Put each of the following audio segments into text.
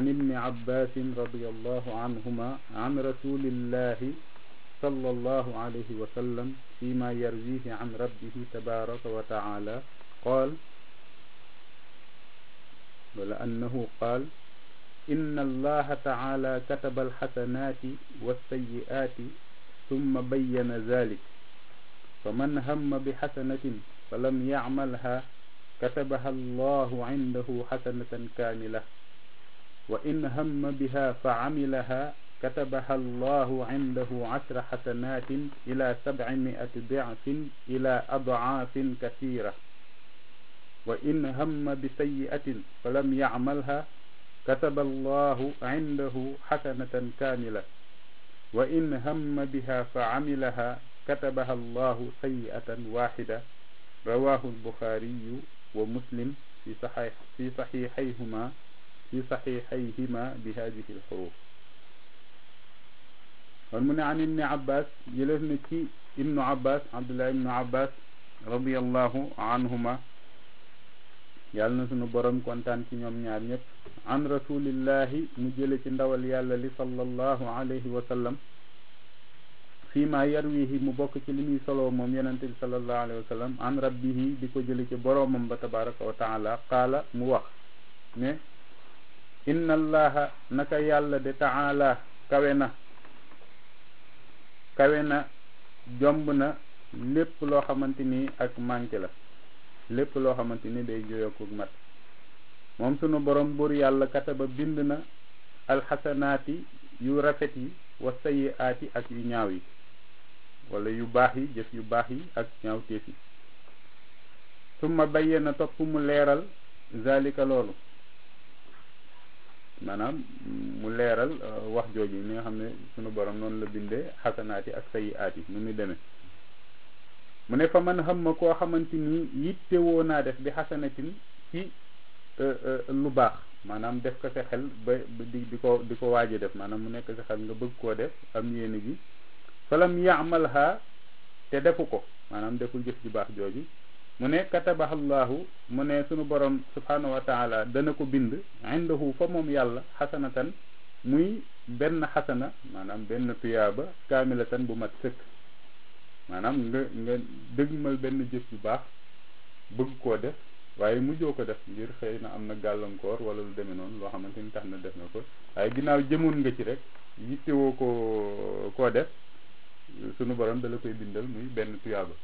عن ابن عباس رضي الله عنهما عن رسول الله صلى الله عليه وسلم فيما يرويه عن ربه تبارك وتعالى قال ولأنه قال إن الله تعالى كتب الحسنات والسيئات ثم بين ذلك فمن هم بحسنة فلم يعملها كتبها الله عنده حسنة كاملة وإن هم بها فعملها كتبها الله عنده عشر حسنات إلى سبعمائة ضعف إلى أضعاف كثيرة وإن هم بسيئة فلم يعملها كتب الله عنده حسنة كاملة وإن هم بها فعملها كتبها الله سيئة واحدة رواه البخاري ومسلم في صحيح في صحيحيهما في صحيحيهما بهذه الحروف kon mu ne an ibni abbas jëleef na ci ibnu abbas abdullah ibnu abbas radiallahu anhuma yàlla na sunu borom kontaan ci ñoom ñaar ñëpp an rasulillahi mu jële ci ndawal yàlla li sallallahu alayhi wa sallam fii ma yarwihi mu bokk ci li muy soloo moom yonente bi sallallahu alayhi wa sallam an rabbihi di ko jële ci boroomam ba tabaraka wa taala qaala mu wax ne inna allaha naka yàlla de taala kawe na kawe na jomb na lépp loo xamante ni ak manqué la lépp loo xamante ni day joyokuk mat moom sunu borom buur yàlla kataba bind na alxasanaati yu rafet yi wa sayiaati ak yu ñaaw yi wala yu baax yi jëf yu baax yi ak ñaawteef yi summa bayyana topp mu leeral zalika loolu maanaam mu leeral wax jooju ni nga xam ne sunu borom noonu la bindee xasanaati ak sayiaat yi nu muy demee mu ne fa man xam ma koo xamante ni yitte woo naa def bi xasanatin ci lu baax maanaam def ko sa xel ba di di ko di ko waaje def maanaam mu nekk sa xel nga bëgg koo def am yéene gi falam yaamalha te defu ko maanaam deful jëf ju baax jooju mu ne katabahallahu mu ne sunu borom subhanahu wa taala dana ko bind indahu fa moom yàlla xasanatan muy benn xasana maanaam benn tuyaaba kaamilatan bu mat sëkk maanaam nga nga dëgmal benn jëf bu baax bëgg koo def waaye mujjoo ko def ngir xëy na am na gàllankoor wala lu demee noonu loo xamante ni tax na def na ko waaye ginnaaw jëmoon nga ci rek yittewoo ko koo def sunu borom dala koy bindal muy benn tuyaaba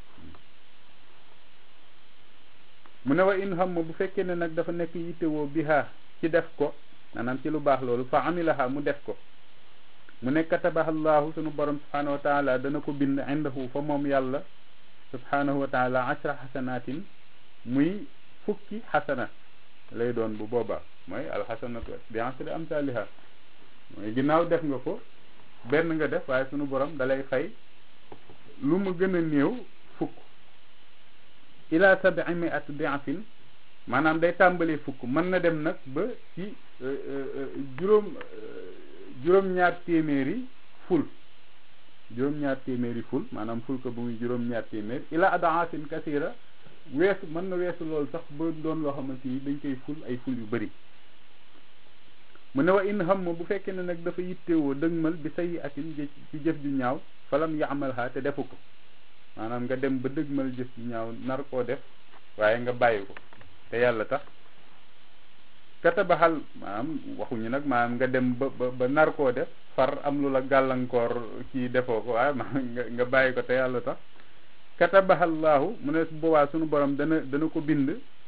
mu ne wa in xam bu fekkee ne nag dafa nekk yittewoo biha ci def ko maanaam ci lu baax loolu fa amilaha mu def ko mu ne katabaha allahu sunu borom subhanahu wa taala dana ko bind indahu fa moom yàlla subhanahu wa taala ashra xasanatin muy fukki xasana lay doon bu boobaa mooy alxasanatu bi asri amsaliha mooy ginnaaw def nga ko benn nga def waaye sunu borom dalay fay lu mu gën a néew fukk ila sabii miat diafin maanaam day tàmbalee fukk mën na dem nag ba ci juróom juróom-ñaar téeméeri ful juróom-ñaar téeméeri ful maanaam ful ko bu muy juróom-ñaar téeméer ila adaasin kasira weesu mën na weesu loolu sax ba doon loo xamante ni dañ koy ful ay ful yu bëri mu ne wa in xam bu fekkee ne nag dafa yittewoo dëgmal bi sayi atin ci jëf ju ñaaw falam yaamalha te defu ko maanaam nga dem ba dëgmal jëf ju ñaaw nar koo def waaye nga bàyyi ko te yàlla tax katabaxal maanaam waxuñu nag maanaam nga dem ba ba ba nar koo def far am lu la gàllankoor ci defoo ko waaye maanaam nga nga bàyyi ko te yàlla tax katabahallahu mu ne boobaa sunu borom dana dana ko bind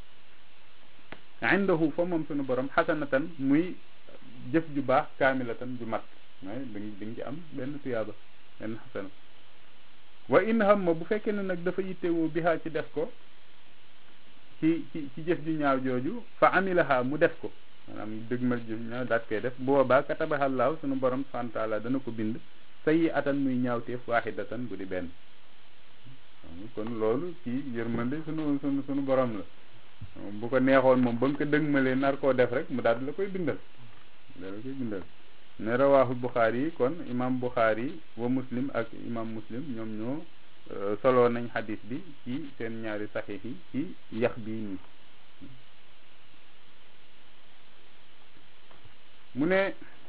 indahu fa moom sunu borom xasanatan muy jëf ju baax kaamilatan ju mat mooy di di nga ci am benn tuyaaba benn xasana wa in hamma bu fekkee ne nag dafa yittewoo bihaa ci def ko ci ci ci jëf ju ñaaw jooju fa amilaha mu def ko maanaam dëgmal jëf ñaaw daat koy def boobaa katabahallahu sunu borom subhanahu wa taala dana ko bind sayi atan muy ñaawteef waaxidatan bu di benn kon loolu ci yërmande sunu sunu sunu borom la bu ko neexoon moom ba nga ko dëgmalee nar koo def rek mu daal di la koy bindal da la koy bindal ne rawaahu Buxaari yi kon imam Buxaari wa muslim ak imam muslim ñoom ñoo soloo nañ xadis bi ci seen ñaari saxiix yi ci yax bii nii mu ne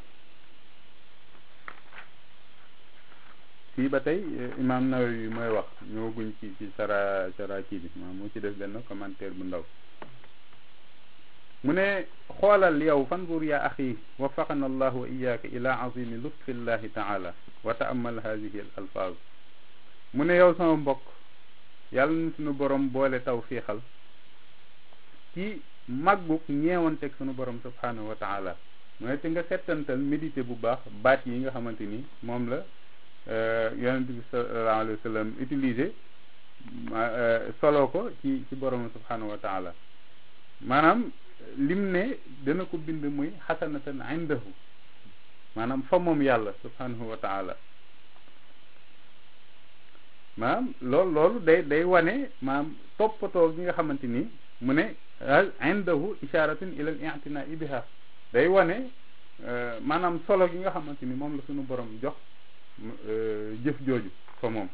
fii ba tey imam Nawawi mooy wax ñëwaguñ ci ci sara sara kii bi maa moo ci def benn commentaire bu ndaw mu ne xoolal yow fanzur ya axi waffaqana allahu wa iyaka ila azimi lutfi llahi taala wa taamal hadihi al alfaz mu ne yow sama mbokk yàlla na suñu borom boole taw fiixal ci màggug ñeewanteg suñu borom subhanahu wa taala mu ne te nga settantal médité bu baax baat yi nga xamante ni moom la yonente bi sallallahu alayhi wa sallam utilisé solo ko ci ci borom subhanahu wa taala maanaam lim ne dana ko bind muy xasanatan indahu maanaam fa moom yàlla subhanahu wa taala maanaam loolu loolu day day wane maanaam toppatoo gi nga xamante ni mu ne indahu isharatun ila al i'tinai biha day wane maanaam solo gi nga xamante ni moom la suñu borom jox jëf jooju fa moom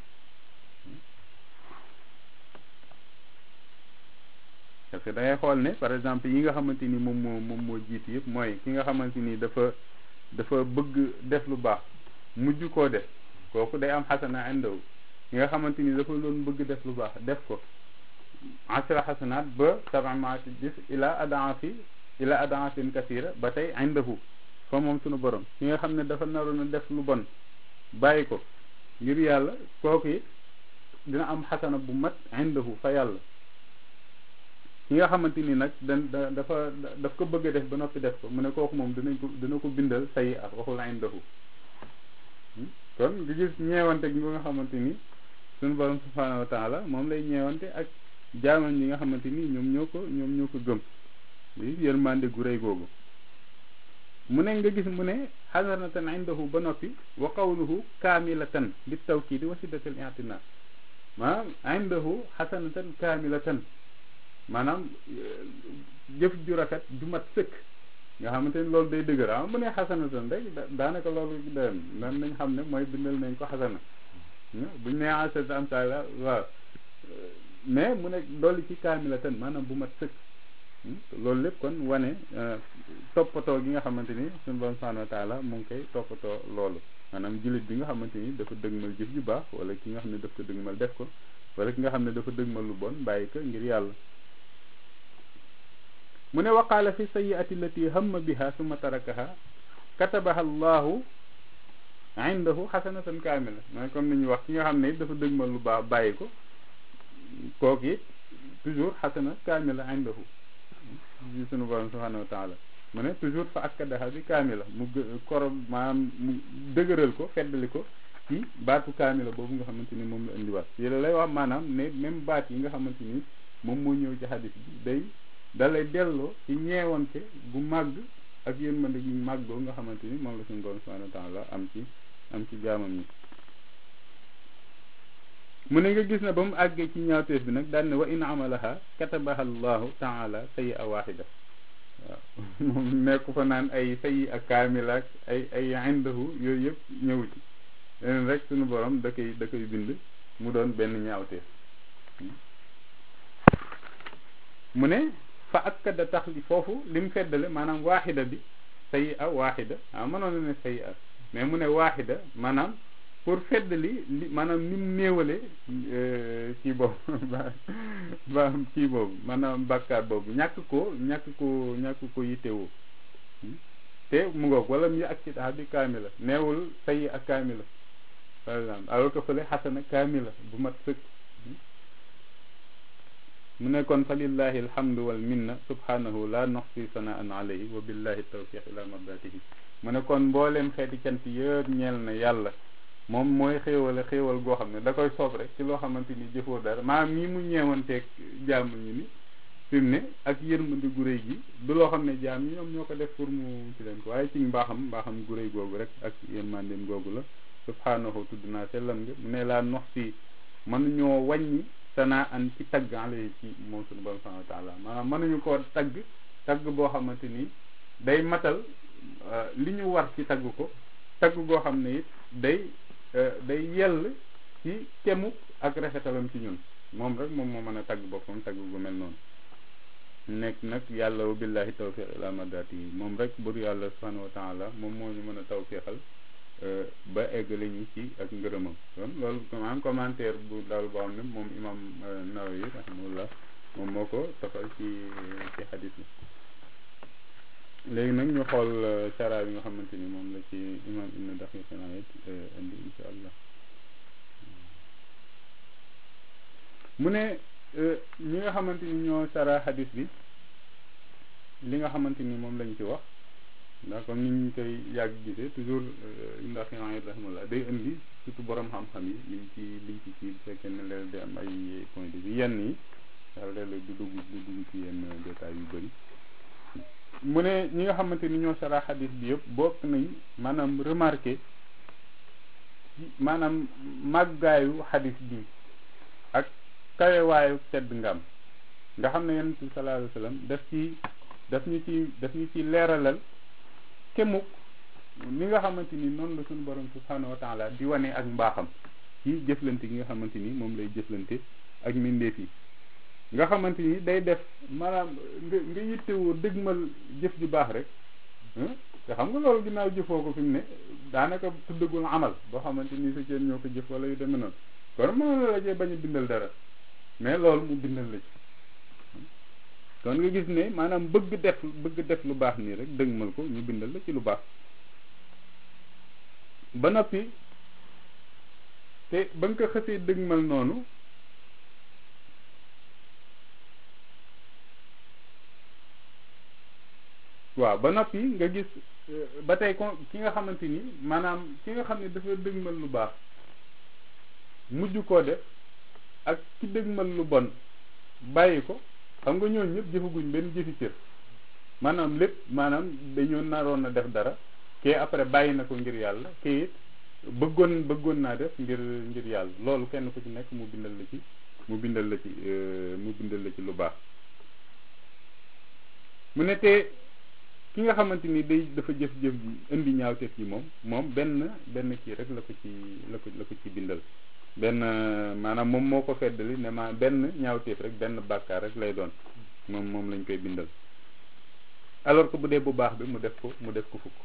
parce que da ngay xool ne par exemple yi nga xamante ni moom moo moom moo jiitu yëpp mooy ki nga xamante ni dafa dafa bëgg def lu baax mujj koo def kooku day am xasana indaw ki nga xamante ni dafa doon bëgg def lu baax def ko asra xasanaat ba sabamaati gis ila adaafi ila adaafin kasira ba tey indahu fa moom sunu borom ki nga xam ne dafa naroon a def lu bon bàyyi ko ngir yàlla kooku it dina am xasana bu mat indahu fa yàlla ki nga xamante ni nag da dafa daf ko bëgg a def ba noppi def ko mu ne kooku moom dinañ ko dina ko bindal sayi ak waxul indahu kon nga gis ñeewante gi nga xamante ni suñu borom subhanahu wa taala moom lay ñeewante ak jaamam yi nga xamante ni ñoom ñoo ko ñoom ñoo ko gëm li yërmande gu rëy googu mu ne nga gis mu ne xasanatan indahu ba noppi wa qawluhu kaamilatan bi tawkidi wa siddatil i'tina maanaam indahu xasanatan kaamilatan maanaam jëf ju rafet ju mat sëkk nga xamante ni loolu day dëgër ah mu ne xasanatan rek daanaka loolu doyam nan nañ xam ne mooy bindal nañ ko xasana buñ ne asata am taala waaw mais mu ne dolli ci kaamilatan maanaam bu mat sëkk loolu lépp kon wane toppatoo gi nga xamante ni suñu borom subhanahu wa taala mu ngi koy toppatoo loolu maanaam jullit bi nga xamante ni dafa dëgmal jëf ju baax wala ki nga xam ne daf ko dëgmal def ko wala ki nga xam ne dafa dëgmal lu bon bàyyi ko ngir yàlla mu ne waqaala fi sayiati allati hamma biha summa tarakaha katabaha allahu indahu xasanatan kaamila mooy comme ni ñuy wax ki nga xam ne it dafa dëgmal lu baax bàyyi ko kooku it toujours xasana kaamila indahu yi sunu borom subhanahu wa taala mu ne toujours fa akkadaha bi kaamila mu koro maanaam mu dëgëral ko feddali ko ci baatu kaamila boobu nga xamante ni moom la indiwaat yi la lay wax maanaam ne même baat yi nga xamante ni moom moo ñëw ci xadis bi day dalay delloo ci ñeewante bu màgg ak yërmande gi màggoo nga xamante ni moom la suñu borom subhanahu wa taala am ci am ci jaamam ñi mu ne nga gis ne ba mu àggee ci ñaawteef bi nag daan ne wa in amalaha katabaha allahu taala sayi a waaxida waaw moom nekku fa naan ay sayi a kaamila ak ay ay indahu yooyu yëpp ñëw ci leneen rek suñu borom da koy da koy bind mu doon benn ñaawteef mu ne fa akkada tax li foofu li mu feddale maanaam waaxida bi sayi a waaxida ah mënoon na ne sayi a mais mu ne waaxida maanaam pour feddali li maanaam ni mu néewale kii boobu ba kii boobu maanaam bàkkaar boobu ñàkk ko ñàkk ko ñàkk ko yittewoo te mu ngoog wala mu ak ci tax bi kaamila neewul sayi ak kaamila par exemple alors que fële xasana kaamila bu mat sëkk mu ne kon fa lillahi alhamdu wal minna subhanahu la noxsi sanaan alayhi wa billahi tawfiq ila mardatihi mu ne kon mbooleem xeeti cant yëpp ñeel na yàlla moom mooy xéewale xéewal goo xam ne da koy soob rek ci loo xamante ni jëfoo dara maanaam nii mu ñeewanteeg jaam ñu ni fi mu ne ak yërmande gu réy gi du loo xam ne jaam ñi ñoom ñoo ko def pour mu ci leen ko waaye ci mbaaxam mbaaxam gu réy googu rek ak yërmandeem googu la subhanahu tudd naa sellam nga mu ne laa nox si mënuñoo wàññi sanaa an ci tagg alayhi ci moom suñu borom subhanahu wa taala maanaam mënuñu koo tagg tagg boo xamante ni day matal li ñu war ci tagg ko tagg goo xam ne it day day yell ci kemu ak rafetalam ci ñun moom rek moom moo mën a tagg boppam tagg gu mel noonu nekk nag yàlla wa billahi tawfiq ila madati yi moom rek bur yàlla subhanahu wa taala moom moo ñu mën a tawfiqal ba eggale ñu ci ak ngërëmam kon loolu maanaam commentaire bu daal boo xam ne moom imam Nawawi rahimahullah moom moo ko tafal ci ci xadis bi léegi nag ñu xool cara bi nga xamante ni moom la ci imam ibn Daqiq al-Eid indi insha allah mu ne ñi nga xamante ni ñoo sara xadis bi li nga xamante ni moom lañ ci wax ndax comme ni ñu koy yàgg gisee toujours ndax yaa rahimahullah day indi surtout borom xam-xam yi liñ ci liñ ci kii bu fekkee ne leen di am ay point de vue yenn yi daal léeg-léeg du dugg du dugg ci yenn détails yu bëri mu ne ñi nga xamante ni ñoo sara xadis bi yëpp bokk nañ maanaam remarqué maanaam màggaayu xadis bi ak kawewaayu tedd ngam nga xam ne yonent bi sallallahu alayhi wa sallam daf ci daf ñu ci daf ñu ci leeralal kemuk ni nga xamante ni noonu la suñu borom subhanahu wa taala di wane ak mbaaxam ci jëflante gi nga xamante ni moom lay jëflante ak mbindeef yi nga xamante ni day def maanaam nga nga yittewoo dëgmal jëf ju baax rek te xam nga loolu ginnaaw jëfoo ko fi mu ne daanaka tuddagul amal boo xamante ni sa ceen ñoo ko jëf wala yu demee noonu kon mënoon la cee bañ a bindal dara mais loolu mu bindal la ci kon nga gis ne maanaam bëgg def bëgg def lu baax nii rek dëgmal ko ñu bindal la ci lu baax ba noppi te ba nga ko xësee dëgmal noonu waaw ba noppi nga gis ba tey ko ki nga xamante ni maanaam ki nga xam ne dafa dëgmal lu baax mujj koo def ak ki dëgmal lu bon bàyyi ko xam nga ñooñu ñëpp jëfaguñ benn jëfi cër maanaam lépp maanaam dañoo naroon a def dara kee après bàyyi na ko ngir yàlla kee it bëggoon bëggoon naa def ngir ngir yàlla loolu kenn ku ci nekk mu bindal la ci mu bindal la ci mu bindal la ci lu baax mu ne te ki nga xamante ni day dafa jëf-jëf ji indi ñaawteef ji moom moom benn benn kii rek la ko ci la ko la ko ci bindal benn maanaam moom moo ko feddali ne ma benn ñaawteef rek benn bàkkaar rek lay doon moom moom lañ koy bindal alors que bu dee bu baax bi mu def ko mu def ko fukk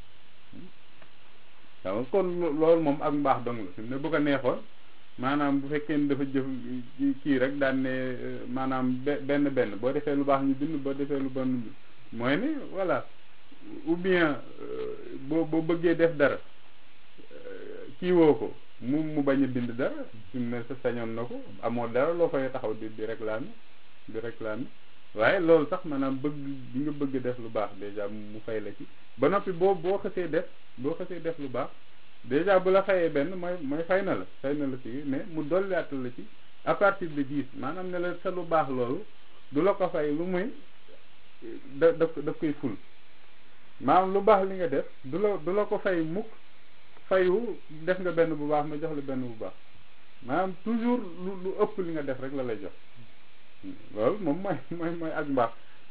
waaw kon loolu moom ak mbaax dong la fi mu ne bu ko neexoon maanaam bu fekkee ne dafa jëf kii rek daan ne maanaam benn benn boo defee lu baax ñu bind boo defee lu bon mooy ne voilà ou bien boo boo bëggee def dara kii woo ko mu mu bañ a bind dara fi mu ne sa sañoon na ko amoo dara loo fay taxaw di di réclamer di réclamer waaye loolu sax maanaam bëgg bi nga bëgg def lu baax déjà mu fay la ci ba noppi boo boo xësee def boo xësee def lu baax déjà bu la fayee benn mooy mooy fay na la fay na la ci mais mu dolliatal la ci à partir de dix maanaam ne la sa lu baax loolu du la ko fay lu muy da daf daf koy ful maanaam lu baax li nga def du la du la ko fay mukk fayu def nga benn bu baax ma jox la benn bu baax maanaam toujours lu lu ëpp li nga def rek la lay jox loolu moom mooy mooy mooy ak mbaax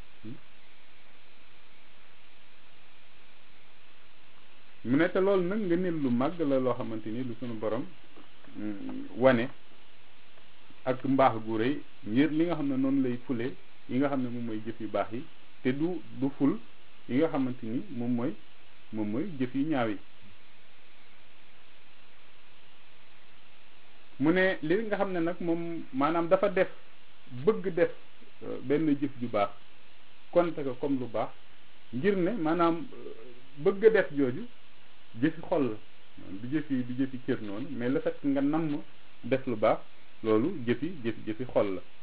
mu ne te loolu nag nga nil lu màgg la loo xamante ni lu sunu borom wane ak mbaax gu rëy ngir li nga xam ne noonu lay fule yi nga xam ne moom mooy jëf yu baax yi te du du ful yi nga xamante ni moom mooy moom mooy jëf yu ñaaw yi mu ne li nga xam ne nag moom maanaam dafa def bëgg def benn jëf ju baax konte ko comme lu baax ngir ne maanaam bëgg def jooju jëfi xol la du jëfi du jëfi cër noonu mais le fait nga namm def lu baax loolu jëfi jëfi jëfi xol la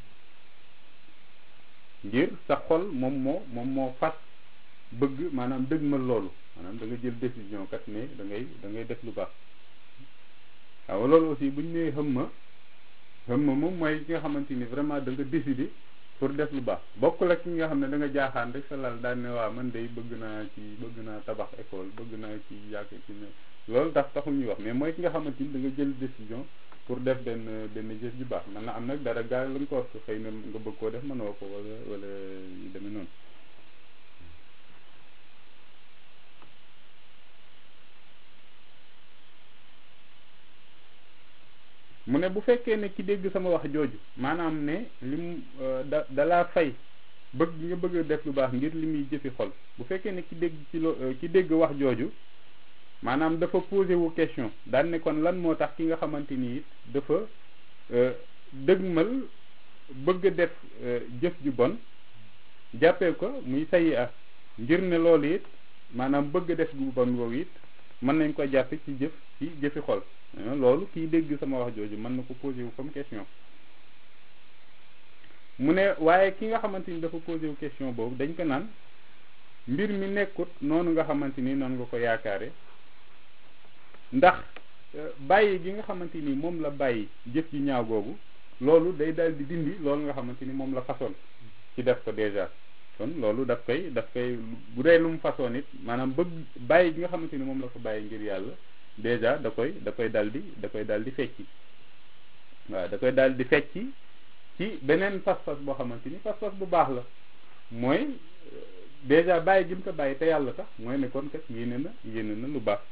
ngir sa xol moom moo moom moo fas bëgg maanaam dëgmal loolu maanaam da nga jël décision kat ne da ngay da ngay def lu baax waaw loolu aussi bu ñu nee xëmma xëmma moom mooy ki nga xamante ni vraiment da nga décider pour def lu baax bokkul ak ki nga xam ne da nga jaaxaan rek sa lal daal ne waa man day bëgg naa ci bëgg naa tabax école bëgg naa ci yàq ci ne loolu tax taxul ñuy wax mais mooy ki nga xamante ni da nga jël décision pour def benn benn jëf ju baax man na am nag dara gaal lañ ko wax xëy na nga bëgg koo def mënoo ko wala wala yu demee noonu mu ne bu fekkee ne ki dégg sama wax jooju maanaam ne lim da dalaa fay bëgg nga bëgg a def lu baax ngir li muy jëfi xol bu fekkee ne ki dégg ci lo ki dégg wax jooju maanaam dafa posé wu question daan ne kon lan moo tax ki nga xamante ni it dafa dëgmal bëgg a def jëf ju bon jàppee ko muy sayi a ngir ne loolu it maanaam bëgg a def gu bon woowu it mën nañ ko jàppe ci jëf ci jëfi xol loolu kiy dégg sama wax jooju mën na ko posé wu comme question mu ne waaye ki nga xamante ni dafa posé wu question boobu dañ ko naan mbir mi nekkut noonu nga xamante ni noonu nga ko yaakaare ndax bàyyi gi nga xamante ni moom la bàyyi jëf ji ñaaw googu loolu day daal di dindi loolu nga xamante ni moom la façon ci def ko déjà kon loolu daf koy daf koy bu dee lu mu façon it maanaam bëgg bàyyi gi nga xamante ni moom la ko bàyyi ngir yàlla déjà da koy da koy dal di da koy dal di fecci waaw da koy dal di fecci ci beneen pas-pas boo xamante ni pas-pas bu baax la mooy déjà bàyyi gi mu ko bàyyi te yàlla tax mooy ne kon kat yéene na yéene na lu baax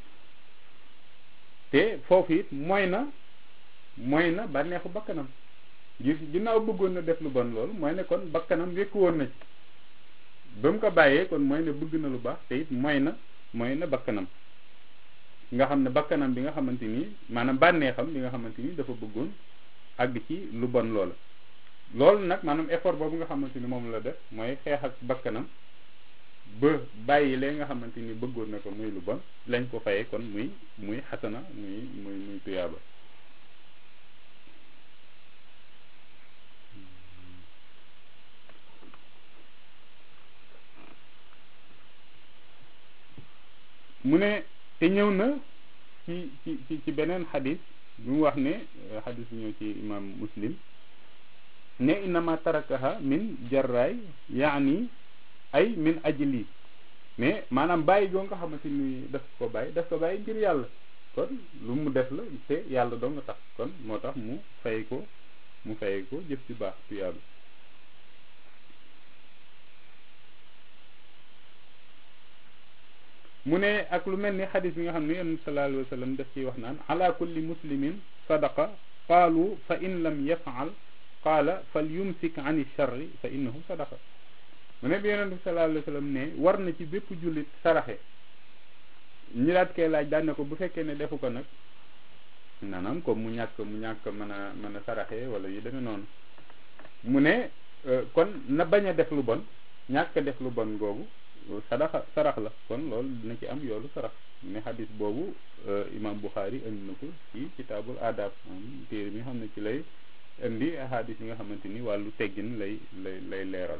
te foofu it mooy na mooy na bànneexu bakkanam ngir ginnaaw bëggoon na def lu bon loolu mooy ne kon bakkanam wékku woon na ci ba mu ko bàyyee kon mooy ne bëgg na lu baax te it mooy na mooy na bakkanam nga xam ne bakkanam bi nga xamante ni maanaam bànneexam bi nga xamante ni dafa bëggoon àgg ci lu bon loola loolu nag maanaam effort boobu nga xamante ni moom la def mooy xeex ak bakkanam ba bàyyi lee nga xamante ni bëggoon na ko muy lu bon lañ ko fayee kon muy muy xasana muy muy muy tuyaaba mu ne te ñëw na ci ci ci ci beneen xadis bi mu wax ne xadis bi ñëw ci imam muslim ne innama tarakaha min jarraay yaani ay min ajli mais maanaam bàyyi goo nga xamante ni daf ko bàyyi daf ko bàyyi ngir yàlla kon lu mu def la te yàlla doo nga tax kon moo tax mu fay ko mu fay ko jëf ci baax tuyaaba mu ne ak lu mel ni xadis bi nga xam ne yonent sallallahu alayhi wa sallam daf ciy wax naan ala kulli muslimin sadaqa qaalu fa in lam yafaal qaala fal yumsik an charri fa innahu sadaqa mu ne bi yonent bi sallallahu alayhi wa sallam ne war na ci bépp jullit saraxe ñi daat koy laaj daan ne ko bu fekkee ne defu ko nag maanaam comme mu ñàkk mu ñàkk mën a mën a saraxe wala yu demee noonu mu ne kon na bañ a def lu bon ñàkk def lu bon googu sadaxa sarax la kon loolu dina ci am yoolu sarax ne xadis boobu imam Bukhari indi na ko ci kitaabul adab am téere bi nga xam ne ci lay indi xadis yi nga xamante ni wàllu teggin lay lay lay leeral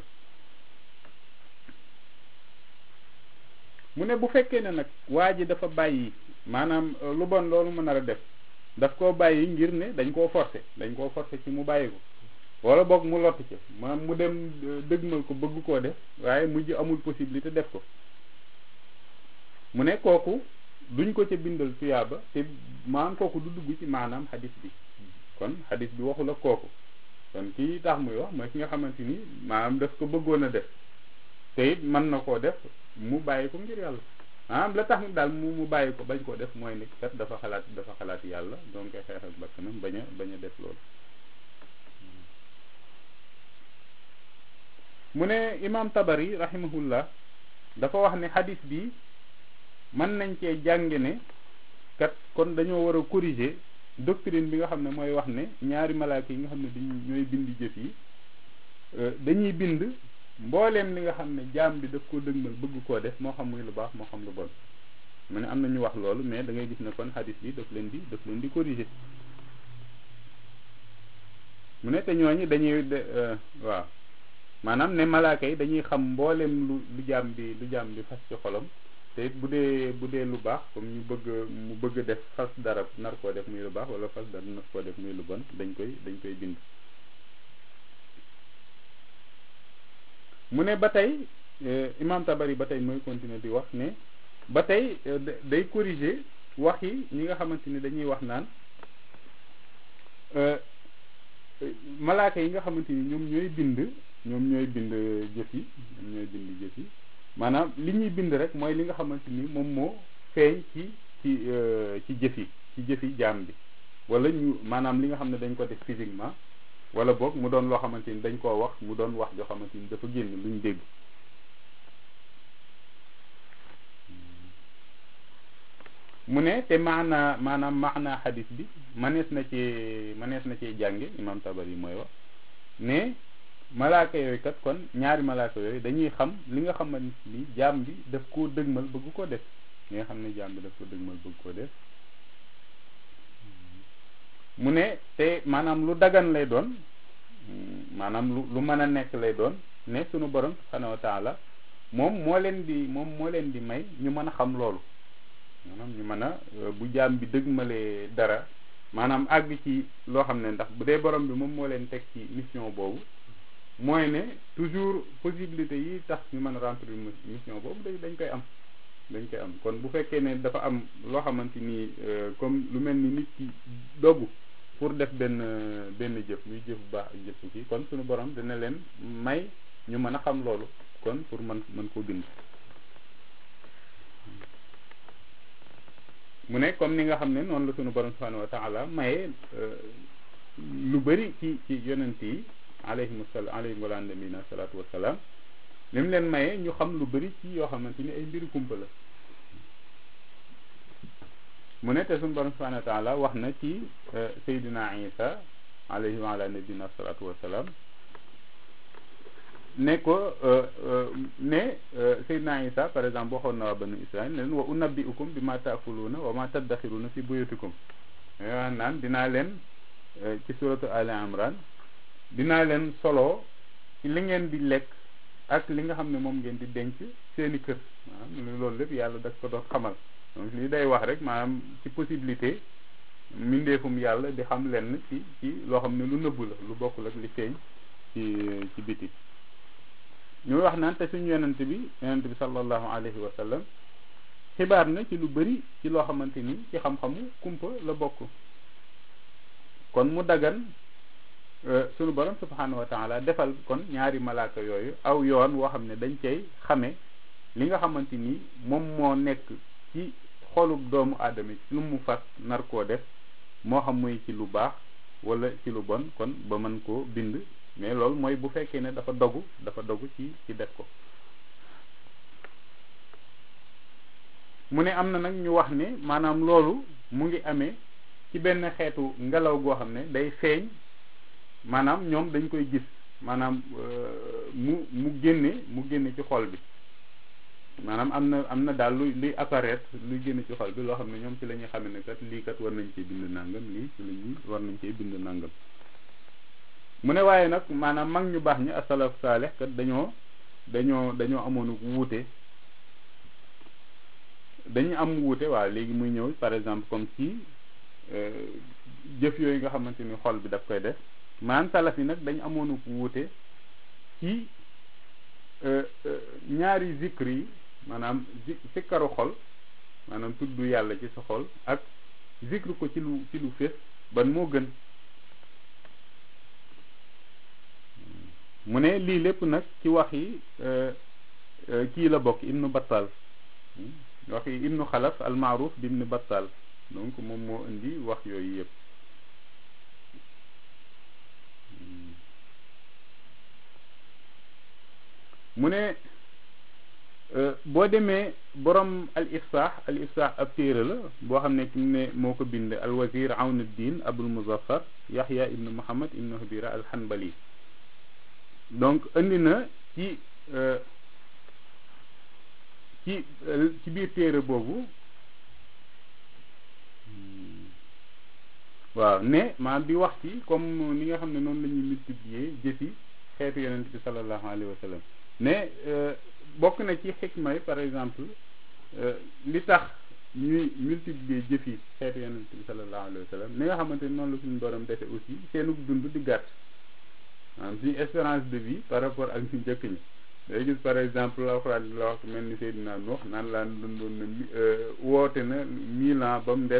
mu ne bu fekkee ne nag waa ji dafa bàyyi maanaam lu bon loolu mu nar a def daf koo bàyyi ngir ne dañ koo forcer dañ koo forcer ci mu bàyyi ko wala boog mu lott ci maanaam mu dem dëgmal ko bëgg koo def waaye mujj amul possibilité def ko mu ne kooku duñ ko ca bindal tuyaaba te maanaam kooku du dugg ci maanaam xadis bi kon xadis bi waxu la kooku kon kii tax muy wax mooy ki nga xamante ni maanaam daf ko bëggoon a def te it mën na koo def mu bàyyi ko ngir yàlla maanaam la tax daal mu mu bàyyi ko bañ koo def mooy ni kat dafa xalaat dafa xalaat yàlla donc xeex ak bakkanam bañ a bañ a def loolu mu ne imam tabari rahimahullah dafa wax ne xadis bi mën nañ cee jànge ne kat kon dañoo war a corriger doctrine bi nga xam ne mooy wax ne ñaari malaaka yi nga xam ne dañ ñooy bind jëf yi dañuy bind mbooleem li nga xam ne jaam bi daf ko dëgmal bëgg koo def moo xam muy lu baax moo xam lu bon mu ne am na ñu wax loolu mais da ngay gis ne kon xadis bi daf leen di daf leen di corriger mu ne te ñooñu dañuy waaw maanaam ne malaaka yi dañuy xam mbooleem lu lu jaam bi lu jaam bi fas ci xolam te it bu dee bu dee lu baax comme ñu bëgg mu bëgg def fas dara nar koo def muy lu baax wala fas dara nar koo def muy lu bon dañ koy dañ koy bind mu ne ba tey imam tabari ba tey mooy continuer di wax ne ba tey day corriger wax yi ñi nga xamante ni dañuy wax naan malaaka yi nga xamante ni ñoom ñooy bind ñoom ñooy bind jëf yi ñoom ñooy bind jëf yi maanaam li ñuy bind rek mooy li nga xamante ni moom moo feeñ ci ci ci jëf yi ci jëf yi jaam bi wala ñu maanaam li nga xam ne dañ ko def physiquement wala boog mu doon loo xamante ni dañ koo wax mu doon wax joo xamante ni dafa génn luñ dégg mu ne te maana maanaam maana xadis bi manees na ci manees na ci jànge imam tabar yi mooy wax ne malaaka yooyu kat kon ñaari malaaka yooyu dañuy xam li nga xamante ni jaam bi daf koo dëgmal bëgg ko def li nga xam ne jaam bi daf ko dëgmal bëgg ko def mu ne te maanaam lu dagan lay doon maanaam lu lu mën a nekk lay doon ne sunu borom subhanahu wa taala moom moo leen di moom moo leen di may ñu mën a xam loolu maanaam ñu mën a bu jaam bi dëgmalee dara maanaam àgg ci loo xam ne ndax bu dee borom bi moom moo leen teg ci mission boobu mooy ne toujours possibilité yi tax ñu mën a remplir mission boobu dañ dañ koy am dañ koy am kon bu fekkee ne dafa am loo xamante ni comme lu mel ni nit ki dogu pour def benn benn jëf muy jëf bu baax ak jëf bu kii kon suñu borom dina leen may ñu mën a xam loolu kon pour mën mën koo bind mu ne comme ni nga xam ne noonu la suñu borom subhanahu wa taala maye lu bëri ci ci yonent yi alayhim sal alayhim wala nabina salaatu wasalaam li mu leen maye ñu xam lu bëri ci yoo xamante ni ay mbiri kumpa la mu ne te suñu borom subhanahu wa taala wax na ci Seydina Isa alayhi wa ala nabina salaatu wasalaam ne ko ne Seydina Isa par exemple waxoon na waa banu Israël ne leen wa unabbiukum bi ma taakuluuna wa ma taddaxiruna fi buyutikum wax naan dinaa leen ci suratu Ali Imran dinaa leen solo ci li ngeen di lekk ak li nga xam ne moom ngeen di denc seeni kër maanaam loolu lépp yàlla daf ko doon xamal donc lii day wax rek maanaam ci possibilité mbindeefum yàlla di xam lenn ci ci loo xam ne lu nëbbu la lu bokkul ak li feeñ ci ci biti ñu wax naan te suñu yonent bi yonent bi sallallahu alayhi wa sallam xibaar na ci lu bari ci loo xamante ni ci xam-xamu kumpa la bokk kon mu dagan sunu borom subhanahu wa taala defal kon ñaari malaaka yooyu aw yoon woo xam ne dañ cay xame li nga xamante ni moom moo nekk ci xolub doomu aadama ci lu mu fas nar koo def moo xam muy ci lu baax wala ci lu bon kon ba mën koo bind mais loolu mooy bu fekkee ne dafa dogu dafa dogu ci ci def ko mu ne am na nag ñu wax ne maanaam loolu mu ngi amee ci benn xeetu ngelaw goo xam ne day feeñ maanaam ñoom dañ koy gis maanaam mu mu génne mu génne ci xol bi maanaam am na am na daal luy luy apparaître luy génne ci xol bi loo xam ne ñoom ci la ñuy xamee ne kat lii kat war nañ cee bind nangam lii ci la ñuy war nañ cee bind nangam mu ne waaye nag maanaam mag ñu baax ñi asalaf saaleh kat dañoo dañoo dañoo amoon wuute dañu am wuute waaw léegi muy ñëw par exemple comme ci jëf yooyu nga xamante ni xol bi daf koy def maanaam salaf yi nag dañu amoon wuute ci ñaari zikr yi maanaam zi sikkaru xol maanaam tudd yàlla ci sa xol ak zikr ko ci lu ci lu fés ban moo gën mu ne lii lépp nag ci wax yi kii la bokk ibnu battal wax yi ibnu xalaf al maaruf bi ibnu battal donc moom moo indi wax yooyu yëpp mu ne boo demee borom al ifsaax al ifsaax ab téere la boo xam ne ki mu ne moo ko bind al wazir awnuddin abul muzaffar yaxya ibnu muhammad ibnu habira al hanbali donc indi na ci ci ci biir téere boobu waaw ne maanaam di wax ci comme ni nga xam ne noonu la ñuy multiplier jëfi xeetu yonent bi sallallahu alayhi wa sallam ne bokk na ci xikma yi par exemple li tax ñuy multiplier jëfi xeetu yonent bi sallallahu alayhi wa sallam ni nga xamante ni noonu la suñu borom defe aussi seenu dund di gàtt maanaam suñu espérance de vie par rapport ak ñu njëkk ñi day gis par exemple alxuraan bi la wax mel ni Seydina Nuux naan laan dundoon na woote na mille ans ba mu des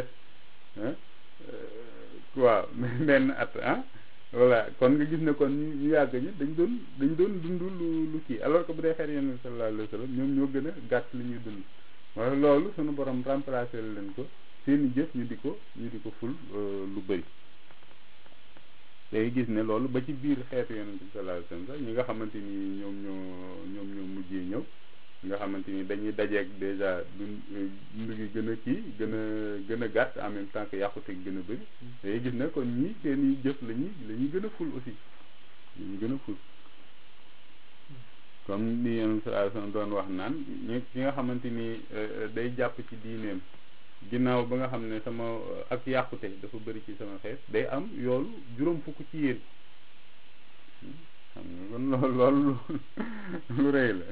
waaw benn at ah voilà kon nga gis ne kon ñu yàgg ñi dañ doon dañ doon dund lu lu kii alors que bu dee xeet yenn sallallahu alayhi wa sallam ñoom ñoo gën a gàtt li ñuy dund wala loolu suñu borom remplacé leen ko seeni jëf ñu di ko ñu di ko ful lu bëri day gis ne loolu ba ci biir xeetu yonent bi sallallahu alayhi wasallam sax ñi nga xamante ni ñoom ñoo ñoom ñoo mujjee ñëw nga xamante ni dañuy dajeeg déjà dund dund gi gën a kii gën a gën a gàtt en même temps que yàqute gën a bëri day gis ne kon ñii seen i jëf la ñuy la ñuy gën a ful aussi la ñuy gën a ful comme ni yonent sallallahu alayhi wasallam doon wax naan ñi ki nga xamante ni day jàpp ci diineem ginnaaw ba nga xam ne sama ak yàqute dafa bëri ci sama xeet day am yoolu juróom fukk ci yéen xam nga kon loolu loolu lu rëy la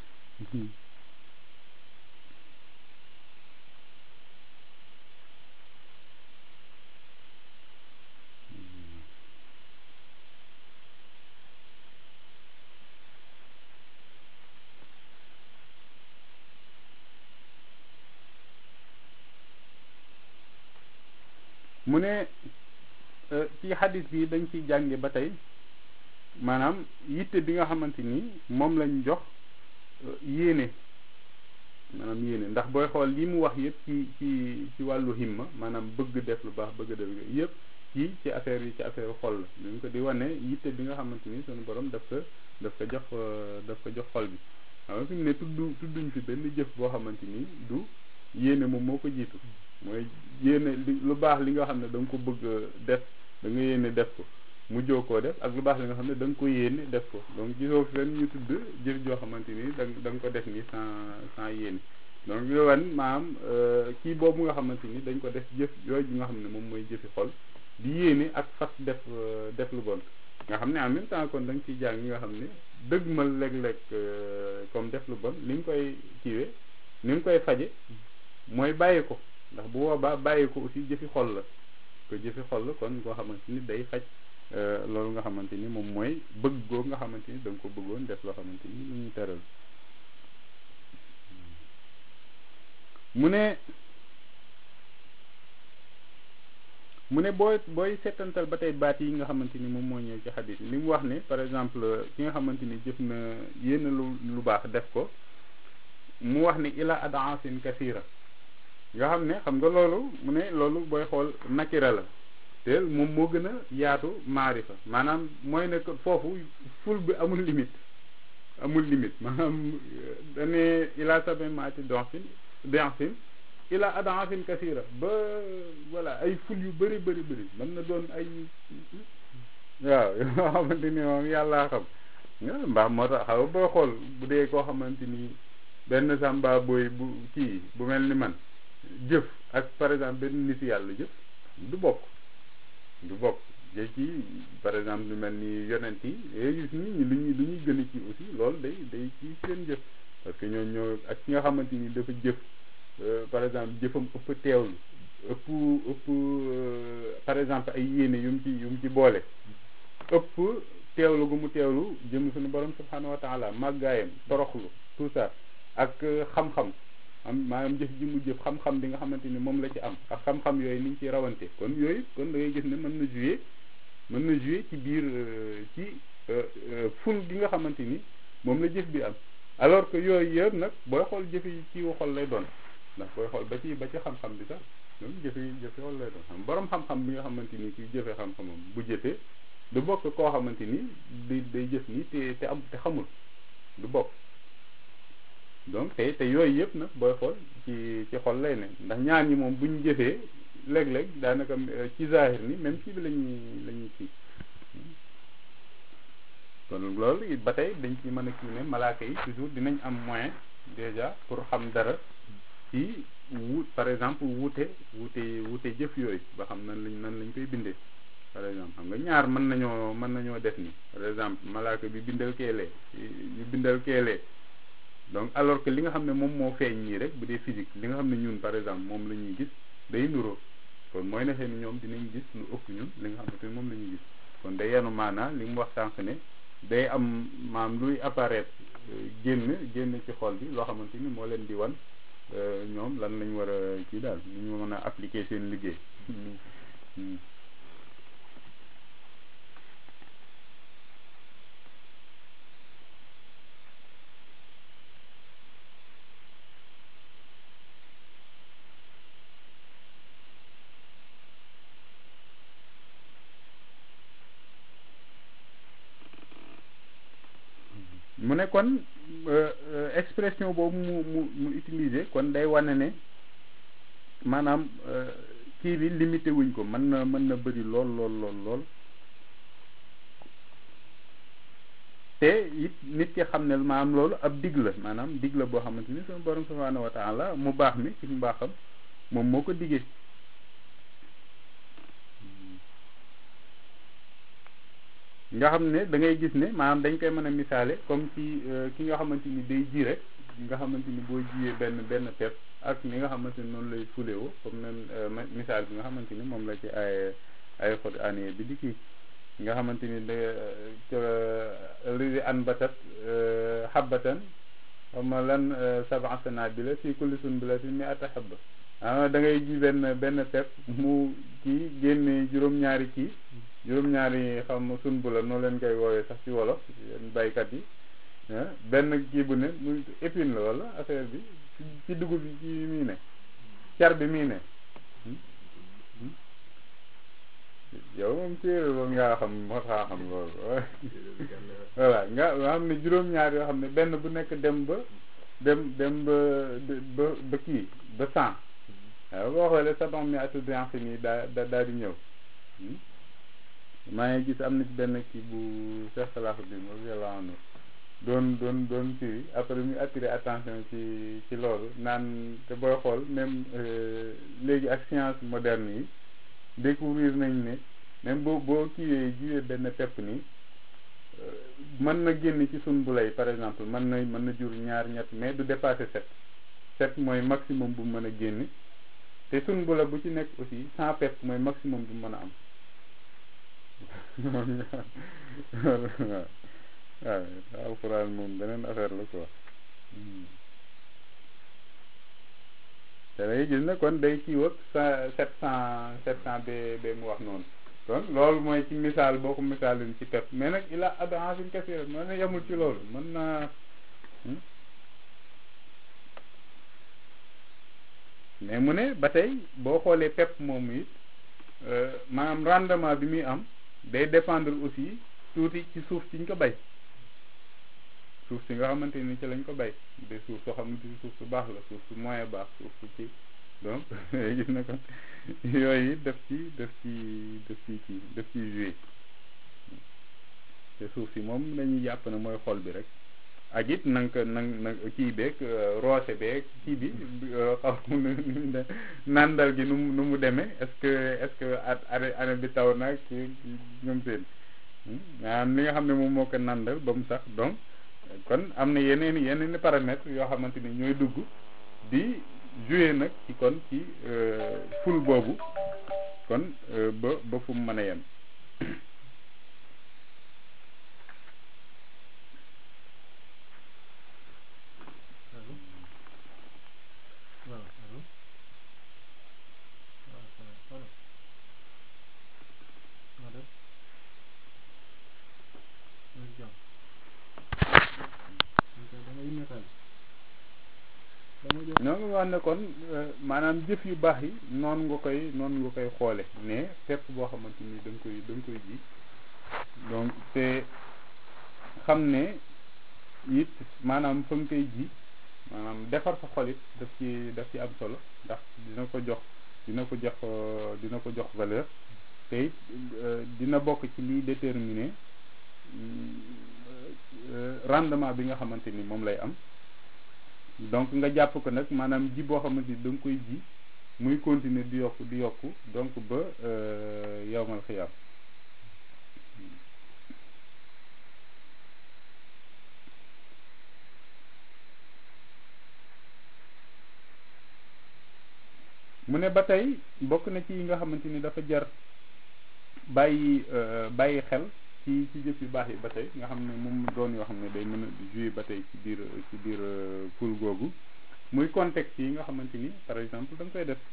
mu ne ci xadis bi dañ ciy jànge ba tey maanaam yitte bi nga xamante ni moom lañ jox yéene maanaam yéene ndax booy xool li mu wax yëpp ci ci ci wàllu himma maanaam bëgg def lu baax bëgg def yëpp ci ci affaire yi ci affaire xol la dañ ko di wane yitte bi nga xamante ni sunu borom daf ko daf ko jox daf ko jox xol bi xam nga fi mu ne tudd tudduñ fi benn jëf boo xamante ni du yéene moom moo ko jiitu mooy yéene li lu baax li nga xam ne da nga ko bëgg def da nga yéene def ko mu joo koo def ak lu baax li nga xam ne da nga ko yéene def ko donc gisoo fenn ñu tudd jëf joo xamante ni da da nga ko def ni sans sans yéene donc yo wan maanaam kii boobu nga xamante ni dañ ko def jëf yooyu nga xam ne moom mooy jëfi xol di yéene ak fas def def lu bon nga xam ne en même temps kon da nga ciy jàng ñi nga xam ne dëgmal léeg-léeg comme def lu bon ni nga koy kiiwee ni nga koy faje mooy bàyyi ko ndax bu boobaa bàyyi ko aussi jëfi xol la ko jëfi xol la kon koo xamante ni day faj loolu nga xamante ni moom mooy bëgg googu nga xamante ni da nga ko bëggoon def loo xamante ni lu ñu teral mu ne mu ne booy booy seetantal ba tey baat yi nga xamante ni moom moo ñëw ci xadis li mu wax ne par exemple ki nga xamante ni jëf na yénn lu lu baax def ko mu wax ni ila adaasin kasira nga xam ne xam nga loolu mu ne loolu booy xool nakira la te moom moo gën a yaatu maarifa maanaam mooy ne foofu ful bi amul limite amul limite maanaam dane ila sabe maati donsin densin ila adansin kasira ba voilà ay ful yu bëri bëri bëri mën na doon ay waaw yoo xamante ni moom yàllaa xam mbaa moo tax xaw boo xool bu dee koo xamante ni benn sàmba booy bu kii bu mel ni man jëf ak par exemple benn nit yàlla jëf du bokk du bokk jëf ci par exemple lu mel ni yonent yi yooyu gis nit ñi lu ñuy lu ñuy gën a ci aussi loolu day day ci seen jëf parce que ñoo ñoo ak ki nga xamante ni dafa jëf par exemple jëfam ëpp teewlu ëpp ëpp par exemple ay yéene yu mu ci yu mu ci boole ëpp teewlu gu mu teewlu jëm suñu borom subhanahu wa taala màggaayam toroxlu tout ça ak xam-xam am maanaam jëf ji mu jëf xam-xam bi nga xamante ni moom la ci am ak xam-xam yooyu ni ñu ciy rawante kon yooyu kon da ngay gis ne mën na jouer mën na jouer ci biir ci ful gi nga xamante ni moom la jëf bi am alors que yooyu yëpp nag booy xool jëf yi ci xol lay doon ndax booy xool ba ci ba ci xam-xam bi sax ñoom jëfe jëfe xol lay doon xam borom xam-xam bi nga xamante ni kuy jëfe xam-xamam bu jëfee du bokk koo xamante ni day day jëf nii te te am te xamul du bokk donc te te yooyu yëpp nag booy xool ci ci xol lay ne ndax ñaar ñi moom bu ñu jëfee léeg-léeg daanaka ci zahir ni même ci bi lañuy la ñuy kii kon loolu it ba tey dañ ci mën a kii ne malaaka yi toujours dinañ am moyen déjà pour xam dara ci wut par exemple wute wute wute jëf yooyu ba xam nan lañ nan lañ koy bindee par exemple xam nga ñaar mën nañoo mën nañoo def ni par exemple malaaka bi bindal keelee ñu bindal keelee donc alors que li nga xam ne moom moo feeñ nii rek bu dee physique li nga xam ne ñun par exemple moom la ñuy gis day nuroo kon mooy ne xëy ñoom dinañ gis lu ëpp ñun li nga xamante ni moom la ñuy gis kon day yenu maanaa li mu wax sànq ne day am maam luy apparaître génn génn ci xol bi loo xamante ni moo leen di wan ñoom lan lañ war a kii daal lu ñu mën a appliquer seen liggéey ne kon expression boobu mu mu mu utiliser kon day wane ne maanaam kii bi limité wuñ ko mën na mën na bëri lool lool lool lool te it nit ki xam ne maanaam loolu ab dig la maanaam dig la boo xamante ni suñu borom subhanahu wa taala mu baax mi ci mbaaxam moom moo ko diggee nga xam ne da ngay gis ne maanaam dañ koy mën a misaale comme ci ki nga xamante ni day ji rek nga xamante ni boo jiyee benn benn pepp ak ni nga xamante ni noonu lay fulewoo comme nen misaal bi nga xamante ni moom la ci ay ay xot année bi di kii nga xamante ni da lidi an batat xabbatan xama lan sab'a sanabila fi kulli sunbulatin mi'ata habba ah da ngay ji benn benn pepp mu kii génne juróom-ñaari kii juróom-ñaari xam sunbula noo leen koy woowee sax ci wolof yéen baykat yi benn kii bu ne mu épine la wala affaire bi ci dugub bi ci mii ne car bi mii ne yow moom téere loolu ngaa xam moo tax xam loolu voilà nga nga xam ne juróom-ñaar yoo xam ne benn bu nekk dem ba dem dem ba ba ba kii ba cent waaw boo xoolee sabon mi atu bianc nii daa da daal di ñëw maa ngi gis am na ci benn kii bu Cheikh Salahuddin radiyallahu anhu doon doon doon firi après mu attiré attention ci ci loolu naan te booy xool même léegi ak science moderne yi découvrir nañ ne même boo boo kiiwee jiwee benn pepp nii mën na génn ci sun bu lay par exemple mën na mën na jur ñaar ñett mais du dépasser sept sept mooy maximum bu mën a génn te sun bu la bu ci nekk aussi cent pepp mooy maximum bu mën a am waaw waaw alxuraan moom beneen affaire la quoi te day gis ne kon day kii wëg sept cent sept cent ba ba mu wax noonu kon loolu mooy ci misaal boo ko misaalin ci pepp mais nag il a ad'afin kaseera mën na yemul ci loolu mën naa mais mu ne ba tey boo xoolee pepp moomu it maanaam rendement bi muy am day dépendre aussi tuuti ci suuf si ñu ko bay suuf si nga xamante ni ci lañ ko bay de suuf soo xamante ni suuf su baax la suuf su moyen baax suuf su ci donc gis na ko yooyu def ci def ci def ci kii def ci joué te suuf si moom dañuy jàpp ne mooy xol bi rek ak it na nga ko na na kii beeg roose beeg kii bi xaw ma nandal gi nu mu nu mu demee est-ce que est-ce que at année bi taw nag kii ñoom seen maanaam li nga xam ne moom moo ko nandal ba mu sax donc kon am na yeneen yeneen i paramètres yoo xamante ni ñooy dugg di jouer nag ci kon ci ful boobu kon ba ba fu mu mën a yem ñoo ngi wax ne kon maanaam jëf yu baax yi noonu nga koy noonu nga koy xoole mais fépp boo xamante ni da nga koy da nga koy ji donc te xam ne it maanaam fa nga koy ji maanaam defar sa xol it daf ci daf ci am solo ndax dina ko jox dina ko jox dina ko jox valeur te it dina bokk ci liy déterminer rendement bi nga xamante ni moom lay am donc nga jàpp ko nag maanaam ji boo xamante ni da nga koy ji muy continuer di yokk di yokk donc ba yowmal xiyaam mu ne ba tey bokk na ci yi nga xamante ni dafa jar bàyyi bàyyi xel ci ci jëf yu baax yi ba tey nga xam ne moom doon yoo xam ne day mën a jouer ba tey ci biir ci biir pool googu muy contexte yi nga xamante ni par exemple da nga koy def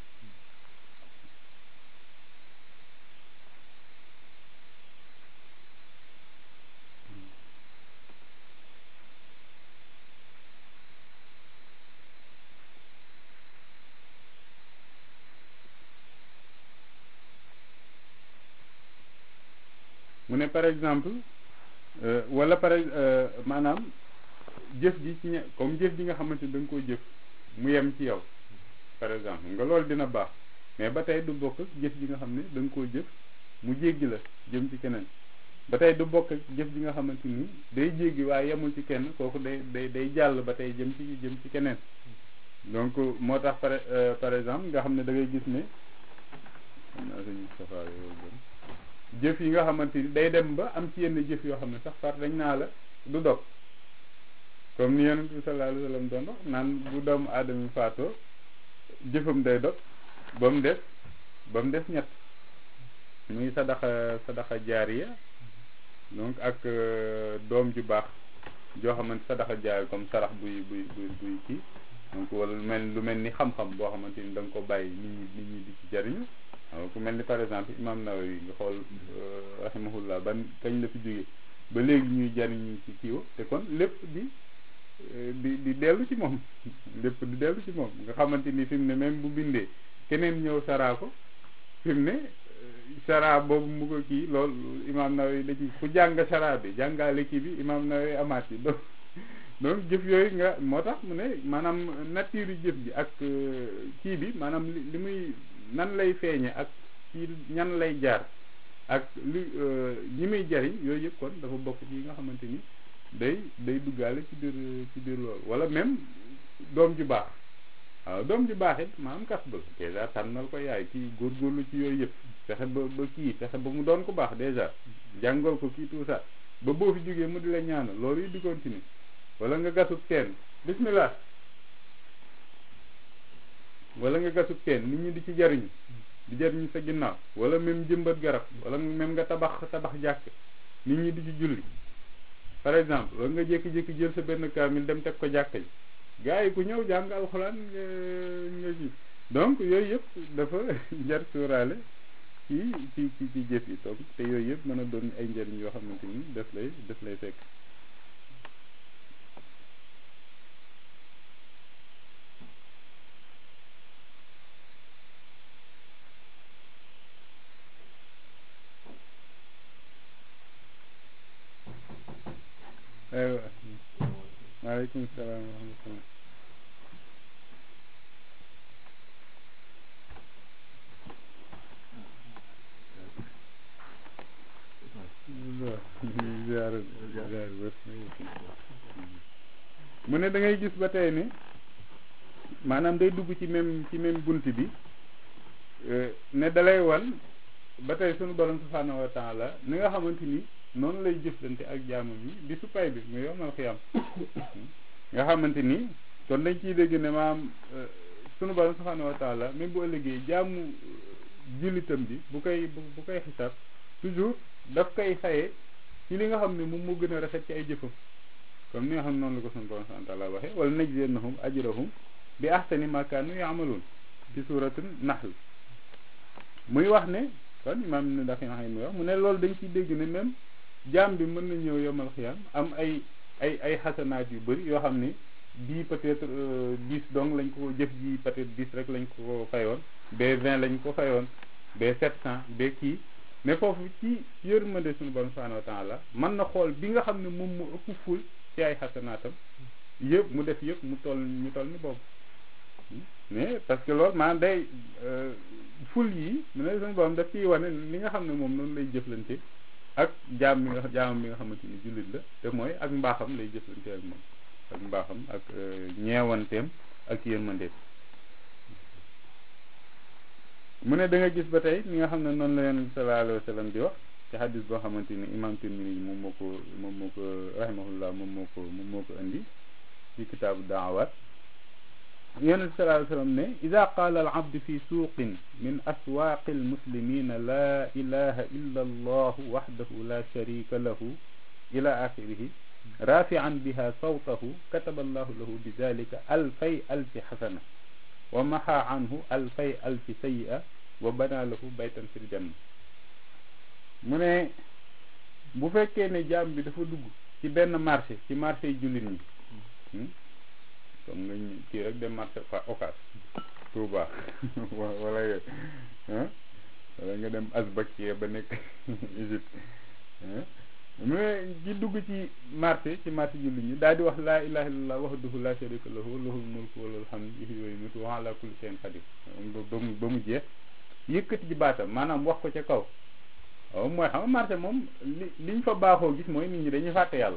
mu ne par exemple wala par maanaam jëf ji ci ñe comme jëf ji nga xamante ni da nga koo jëf mu yem ci yow par exemple nga loolu dina baax mais ba tey du bokk ak jëf ji nga xam ne da nga koo jëf mu jéggi la jëm ci keneen ba tey du bokk ak jëf ji nga xamante ni day jéggi waaye yemul ci kenn kooku day day day jàll ba tey jëm ci jëm ci keneen donc moo tax par par exemple nga xam ne da ngay gis ne xam naa sëñ Moustapha yooyu gën jëf yi nga xamante ni day dem ba am ci yenn jëf yoo xam ne sax far dañ naa la du dog comme ni yonent bi sallallahu alayhi wa sallam doon wax naan bu doomu aadama faatoo jëfam day dog ba mu des ba mu des ñett muy sadaxa sadaxa jaariya donc ak doom ju baax joo xamante sadaxa jaariya comme sarax buy buy buy buy kii donc wala lu mel lu mel ni xam-xam boo xamante ni da nga ko bàyyi nit ñi nit ñi di ci jariñu waaw ku mel ni par exemple imam Nawawi nga xool rahimahullah ban kañ la fi jógee ba léegi ñuy jariñu ci kiiwa te kon lépp di di di dellu ci moom lépp di dellu ci moom nga xamante ni fi mu ne même bu bindee keneen ñëw saraa ko fi mu ne saraa boobu mu ko kii loolu imam Nawawi da ci ku jàng saraa bi jàngaale kii bi imam Nawawi amaat yi donc donc jëf yooyu nga moo tax mu ne maanaam nature jëf ji ak kii bi maanaam li muy nan lay feeñe ak ci ñan lay jaar ak li ñi muy jariñ yooyu yëpp kon dafa bokk ci yi nga xamante ni day day duggaale ci biir ci biir loolu wala même doom ju baax waaw doom ju baax it maanaam kas ba dèjà tànnal ko yaay kii góorgóorlu ci yooyu yëpp fexe ba ba kii fexe ba mu doon ko baax dèjà jàngal ko kii tout ça ba boo fi jógee mu di la ñaanal loolu yi di continuer wala nga gasub teen bismillah wala nga gasub teen nit ñi di ci jariñu di jariñu sa ginnaaw wala même jëmbat garab wala même nga tabax tabax jàkk nit ñi di ci julli par exemple wala nga jékki-jékki jël sa benn kaamil dem teg ko jàkka ji gars yi ku ñëw jàng alxuraan nga nga ji donc yooyu yëpp dafa jar suuraale ci ci ci ci jëf yi donc te yooyu yëpp mën a doon ay njëriñ yoo xamante ni daf lay daf lay fekk aywa maaleykum salaam wa rahmatullah mu ne da ngay gis ba tey ni maanaam day dugg ci même ci même bunt bi ne dalay wan ba tey sunu borom subhanahu wa taala ni nga xamante ni noonu lay jëflante ak jaamam yi di su pay bi mu yomal xiyam nga xamante ni kon dañ ciy dégg ne maam sunu borom subhanahu wa taala même bu ëllëgee jaamu jullitam bi bu koy bu koy xisaab toujours daf koy xaye ci li nga xam ne moom moo gën a rafet ci ay jëfam comme ni nga xam ne noonu la ko sunu borom subhanahu wa taala waxee wala najziyannahum ajrahum bi ahsani ma kaanu yaamaluun ci suuratul nahl muy wax ne kon imaam ne ndax yi muy wax mu ne loolu dañ ciy dégg ne même jaam bi mën na ñëw yomal xiyam am ay ay ay xasanaat yu bëri yoo xam ne bii peut-être dix donc lañ ko jëf ji peut-être dix rek lañ ko fayoon ba vingt lañ ko fayoon ba sept cent ba kii mais foofu ci yërmande suñu borom subhanahu wa taala mën na xool bi nga xam ne moom mu ëpp ful ci ay xasanaatam yëpp mu def yëpp mu toll ñu toll ni boobu mais parce que loolu maanaam day ful yi mu ne suñu borom daf ciy wane li nga xam ne moom noonu lay jëflante ak jaam mi nga jaamam mi nga xamante ni jullit la te mooy ak mbaaxam lay jëflante ak moom ak mbaaxam ak ñeewanteem ak yërmandeem mu ne da nga gis ba tey mi nga xam ne noonu la yonent bi sallallahu alayhi wa sallam di wax ci xadis boo xamante ni imam Tirmidi moom moo ko moom moo ko rahimahullah moom moo ko moom moo ko indi ci kitaabu daawaat yonent bi sallallahu alayhi wa sallam ne ida qaala al abdu fi suuqin min aswaaqi almuslimina laa ilaha illa allahu waxdahu la sharika lahu ila axirihi rafian biha sawtahu kataba allahu lahu bi dalika alfay alfi xasana wa maxa anhu alfay alfi sayi'a wa bana lahu baytan fil janna mu ne bu fekkee ne jaam bi dafa dugg ci benn marché ci marché yi jullit ñi comme nga kii rek dem marché fa occas Touba wala yooyu wala nga dem Azbakia ba nekk Égypte mu ne ci dugg ci marché ci marché julli ñi daal di wax laa ilaha illallah wahdahu la sharika lahu lahul mulku wa lahul hamdu yuhyi wa yumiitu wa ala kulli shay'in qadir ba mu ba mu jeex yëkkati ci baatam maanaam wax ko ca kaw waaw mooy xam nga marché moom li liñ fa baaxoo gis mooy nit ñi dañuy fàtte yàlla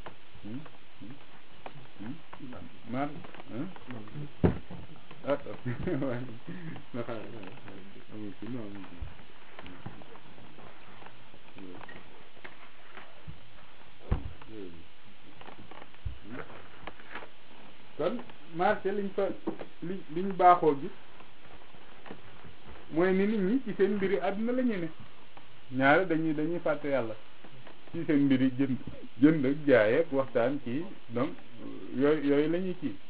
mar kon marché liñ fa li liñ baaxoo gis mooy ni nit ñi ci seen mbiri àdduna la ñu ne ñaare dañuy dañuy fàtte yàlla ci seen mbiri jënd jënd ak jaay ak waxtaan kii donc yooyu yooyu la ñuy kii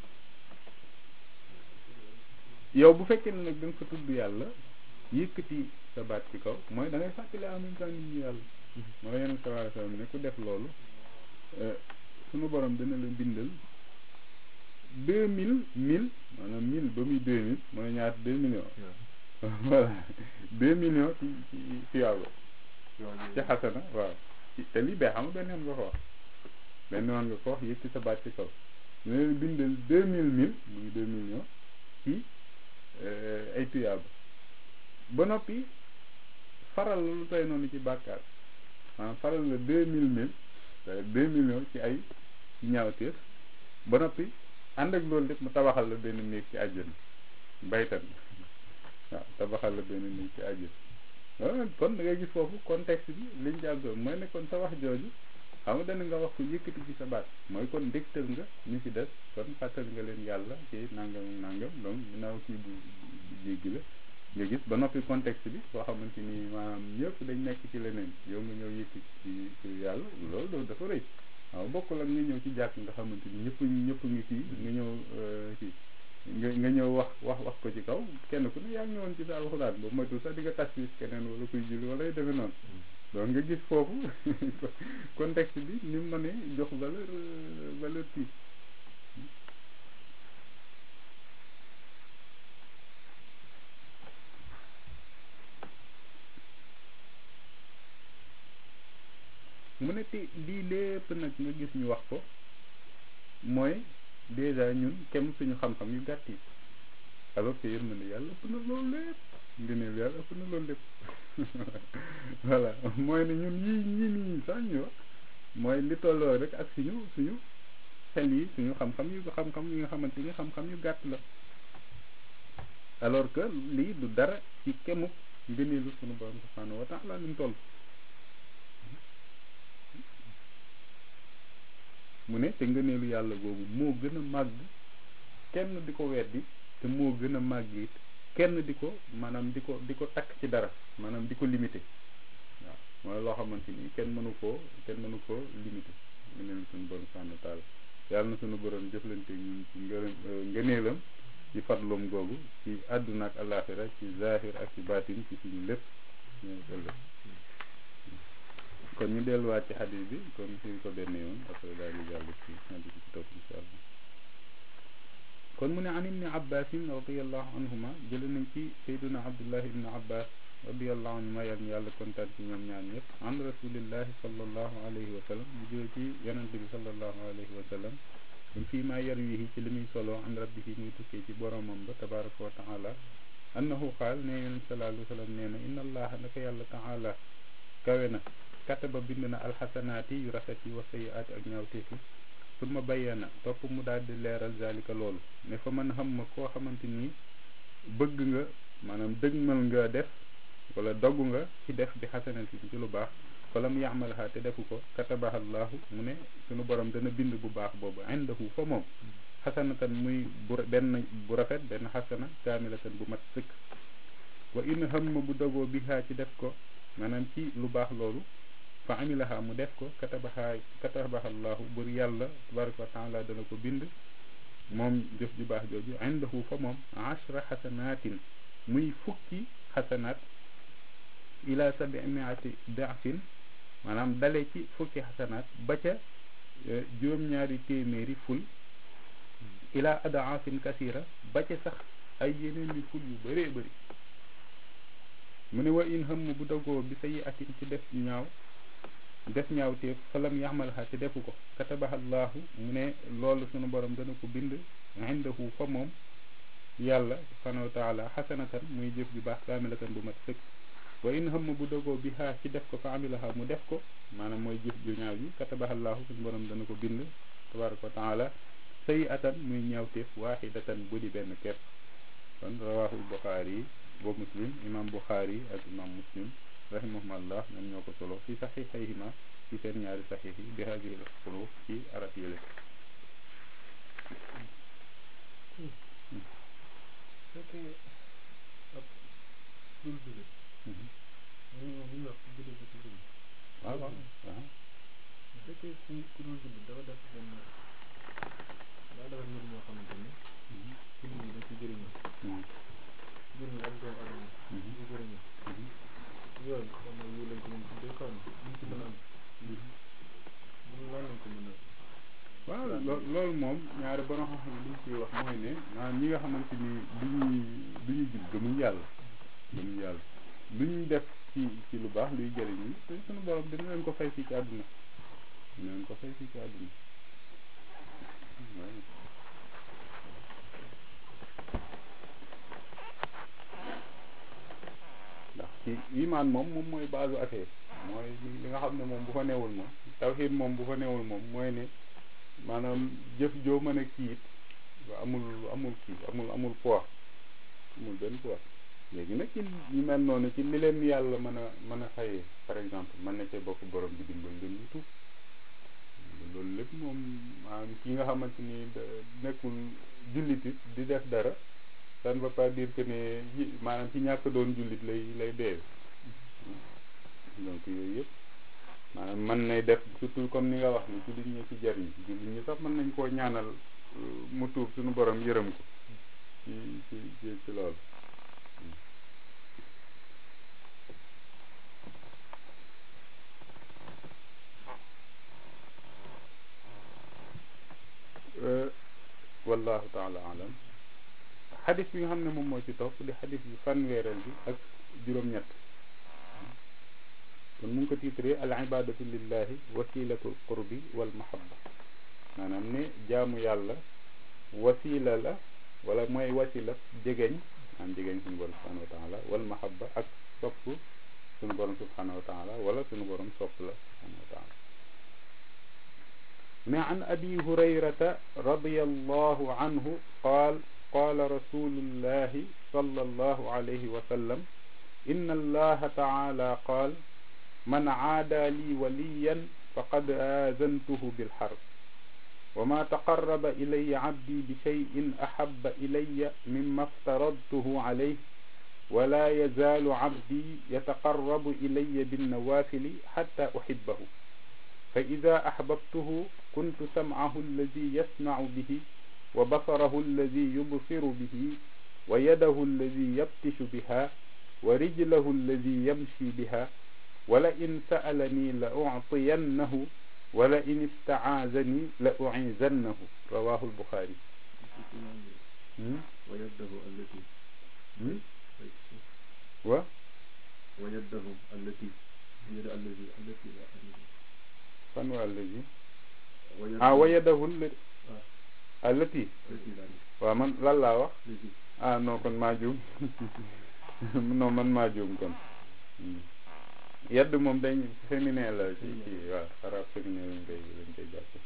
yow bu fekkee ne nag da nga fa tudd yàlla yëkkati sa baat ci kaw mooy da ngay fàttali en même temps nit ñi yàlla mooy yeneen sallallahu alayhi wasallam ne ku def loolu sunu borom dina la bindal deux mille mille maanaam mille ba muy deux mille mooy ñaata deux millions voilà deux millions ci ci ci yàlla ci xasana waaw te lii bee xam benn yoon nga ko wax benn yoon nga ko wax yëkkati sa baat ci kaw dina la bindal deux mille mille muy deux millions ci ay tuyaaba ba noppi faral la lu tey noonu ci bàkkaar maanaam faral la deux mille mille deux millions ci ay ñaawteef ba noppi ànd ak loolu lépp mu tabaxal la benn néeg ci àjjana baytan waaw tabaxal la benn néeg ci àjjana kon da ngay gis foofu contexte bi liñ ci àggoon mooy ne kon sa wax jooju xam nga dana nga wax ko yëkkati ci sa baat mooy kon dégtal nga ñu ci des kon fàttal nga leen yàlla ci nangam nangam donc ginnaaw kii bu jéggi la nga gis ba noppi contexte bi boo xamante ni maanaam ñëpp dañ nekk ci leneen yow nga ñëw yëkkati ci ci yàlla loolu loolu dafa rëy waaw bokkul ak nga ñëw ci jàkk nga xamante ni ñëpp ñëpp ngi kii nga ñëw kii nga nga ñëw wax wax wax ko ci kaw kenn ku ne yaa ngi ñëwoon ci sa alxuraan boobu moytu sax di nga tas fi keneen wala kuy julli wala yu demee noonu donc nga gis foofu contexte bi ni mu mënee jox valeur valeur kii mu ne te lii lépp nag nga gis ñu wax ko mooy déjà ñun kem suñu xam-xam yu gàtt yi alors que yërmande yàlla ëpp na loolu lépp ngëneel yàlla ëpp na loolu lépp voilà mooy ne ñun yii ñii nii sax ñu wax mooy li tolloo rek ak suñu suñu xel yi suñu xam-xam yu xam-xam yi nga xamante ni xam-xam yu gàtt la alors que lii du dara ci kemuk ngëneelu suñu borom subhanahu wa taala ni mu toll mu ne te ngëneelu yàlla googu moo gën a màgg kenn di ko weddi te moo gën a màgg it kenn di ko maanaam di ko di ko takk ci dara maanaam di ko limité waaw mooy loo xamante ni kenn mënu koo kenn mënu koo limité ngëneelu suñu borom subhanahu wa taala yàlla na suñu borom jëflante ñun ci ngërëm ngëneelam ci fadlum googu ci àdduna ak alaxira ci zahir ak ci baatin ci suñu lépp kon ñu delluwaat ci xadis bi kon suñ ko benn yoon après daal di jàll ci xadis bi ci topp insha allah kon mu ne an ibni abbasin radiallahu anhuma jële nañ ci sayduna abdullah ibni abbas radiallahu anhuma yal yàlla kontaan ci ñoom ñaar ñëpp an rasulillahi sallallahu alayhi wa sallam mu jële ci yonente bi sallallahu alayhi wa sallam um fii maa yarwihi ci li muy solo an rabbihi muy tukkee ci boromam ba tabaraka wa taala annahu qaal ne yonent sallallahu alayhi wa sallam nee na inna allaha naka yàlla taala kawe na kataba bind na alxasanaati yu rafet yi wa sayiaati ak ñaawteefi summa bayyana topp mu daal di leeral zalika loolu ne fa man xam ma koo xamante ni bëgg nga maanaam dëgmal nga def wala dogg nga ci def bi xasanati ci lu baax falam yaamalha te defu ko katabaha allahu mu ne sunu borom dana bind bu baax boobu indahu fa moom xasanatan muy bu benn bu rafet benn xasana kaamilatan bu mat sëkk wa in hamma bu dogoo bihaa ci def ko maanaam ci lu baax loolu fa amilaha mu def ko katabaha katabaha allahu bur yàlla tabaraka wa taala dana ko bind moom jëf ju baax jooju indahu fa moom ashra xasanatin muy fukki xasanaat ila sabi miati dafin maanaam dale ci fukki xasanaat ba ca juróom-ñaari téeméeri ful ila adaafin kasira ba ca sax ay yeneen ni ful yu bëree bëri mu ne wa in hëmm bu dogoo bi sayi atin ci def ñaaw def ñaawteef falam yaxmalha te defu ko katabahallahu mu ne loolu sunu borom dana ko bind indahu fa moom yàlla subhanahu wa taala xasanatan muy jëf ju baax kaamilatan bu mat sëkk wa in hamma bu dogoo bi haa ci def ko fa amilaha mu def ko maanaam mooy jëf ju ñaaw ji katabahallahu sunu borom dana ko bind tabaraka wa taala sayi atan muy ñaawteef waaxidatan bu di benn kepp kon rawahul buxaari yi boo muslim imam buxaari ak imam muslim rahimahumullah ñoom ñoo ko solo fi saxiixayhima ci seen ñaari saxiix yi bi hadihi al-xuruuf ci arab yële fekkee ab dul jullit ñu ñu wax jullit bi ci jullit waaw waaw waaw bu fekkee ku ku dul jullit dafa def benn daa defar mbir moo xamante ni jullit yi dañ ci jëriñoo jullit yi ak doomu adama dañ ci jëriñoo yooyu xam nga yu lañ ko mën tuddee xaw ma ñu ci mën a am mun lan lañ ko mën a waaw loo loolu moom ñaari borom xam-xam li ñu ciy wax mooy ne maanaam ñi nga xamante ni du ñuy du ñuy jub gëmuñ yàlla gëmuñ yàlla lu ñuy def ci ci lu baax luy jëriñ ñi te suñu borom dina leen ko fay fii ci àdduna dina leen ko fay fii ci àdduna waaw ndax ci imaan moom moom mooy base affaire mooy li nga xam ne moom bu fa newul moom tawxiid moom bu fa newul moom mooy ne maanaam jëf joo mën a kii it amul amul kii amul amul poids amul benn poids léegi nag ci ñu mel noonu ci li leen yàlla mën a mën a fayee par exemple mën na cee bokk borom bi dimbal leen ñu tuub loolu lépp moom maanaam ki nga xamante ni nekkul jullit it di def dara ça ne veut pas dire que ne maanaam ci ñàkk doon jullit lay lay dee donc yooyu yëpp maanaam mën nay def surtout comme ni nga wax ni jullit ñi ci jariñ jullit ñi sax mën nañ koo ñaanal mu tuub suñu borom yërëm ko ci ci ci ci loolu wallahu taala alam xadis bi nga xam ne moom moo ci topp di xadis bi fanweereel bi ak juróom-ñett kon mu ngi ko tiitree al ibadatu lillahi wasilatul qurbi wal mahabba maanaam ne jaamu yàlla wasila la wala mooy wasila jegeñ maanaam jegeñ suñu borom subhanahu wa taala wal mahabba ak sopp suñu borom subhanahu wa taala wala suñu borom sopp la subhanahu wa taala ne an abi hurayrata radiyallahu anhu qaal قال رسول الله صلى الله عليه وسلم إن الله تعالى قال من عادى لي وليا فقد آذنته بالحرب وما تقرب إلي عبدي بشيء أحب إلي مما افترضته عليه ولا يزال عبدي يتقرب إلي بالنوافل حتى أحبه فإذا أحببته كنت سمعه الذي يسمع به وبصره الذي يبصر به ويده الذي يبتش بها ورجله الذي يمشي بها ولئن سألني لأعطينه ولئن استعاذني لأعيذنه رواه البخاري ويده التي و ويده التي يد الذي التي لا fan waa allazi ويده ah wa yadahu allati آه، allati التي لا waaw man lan laa wax التي ah non kon maa juum non man maa juum kon Hmm. yedd moom dañ féminin la ci ci waaw arab féminin lañ koy lañ koy jàppe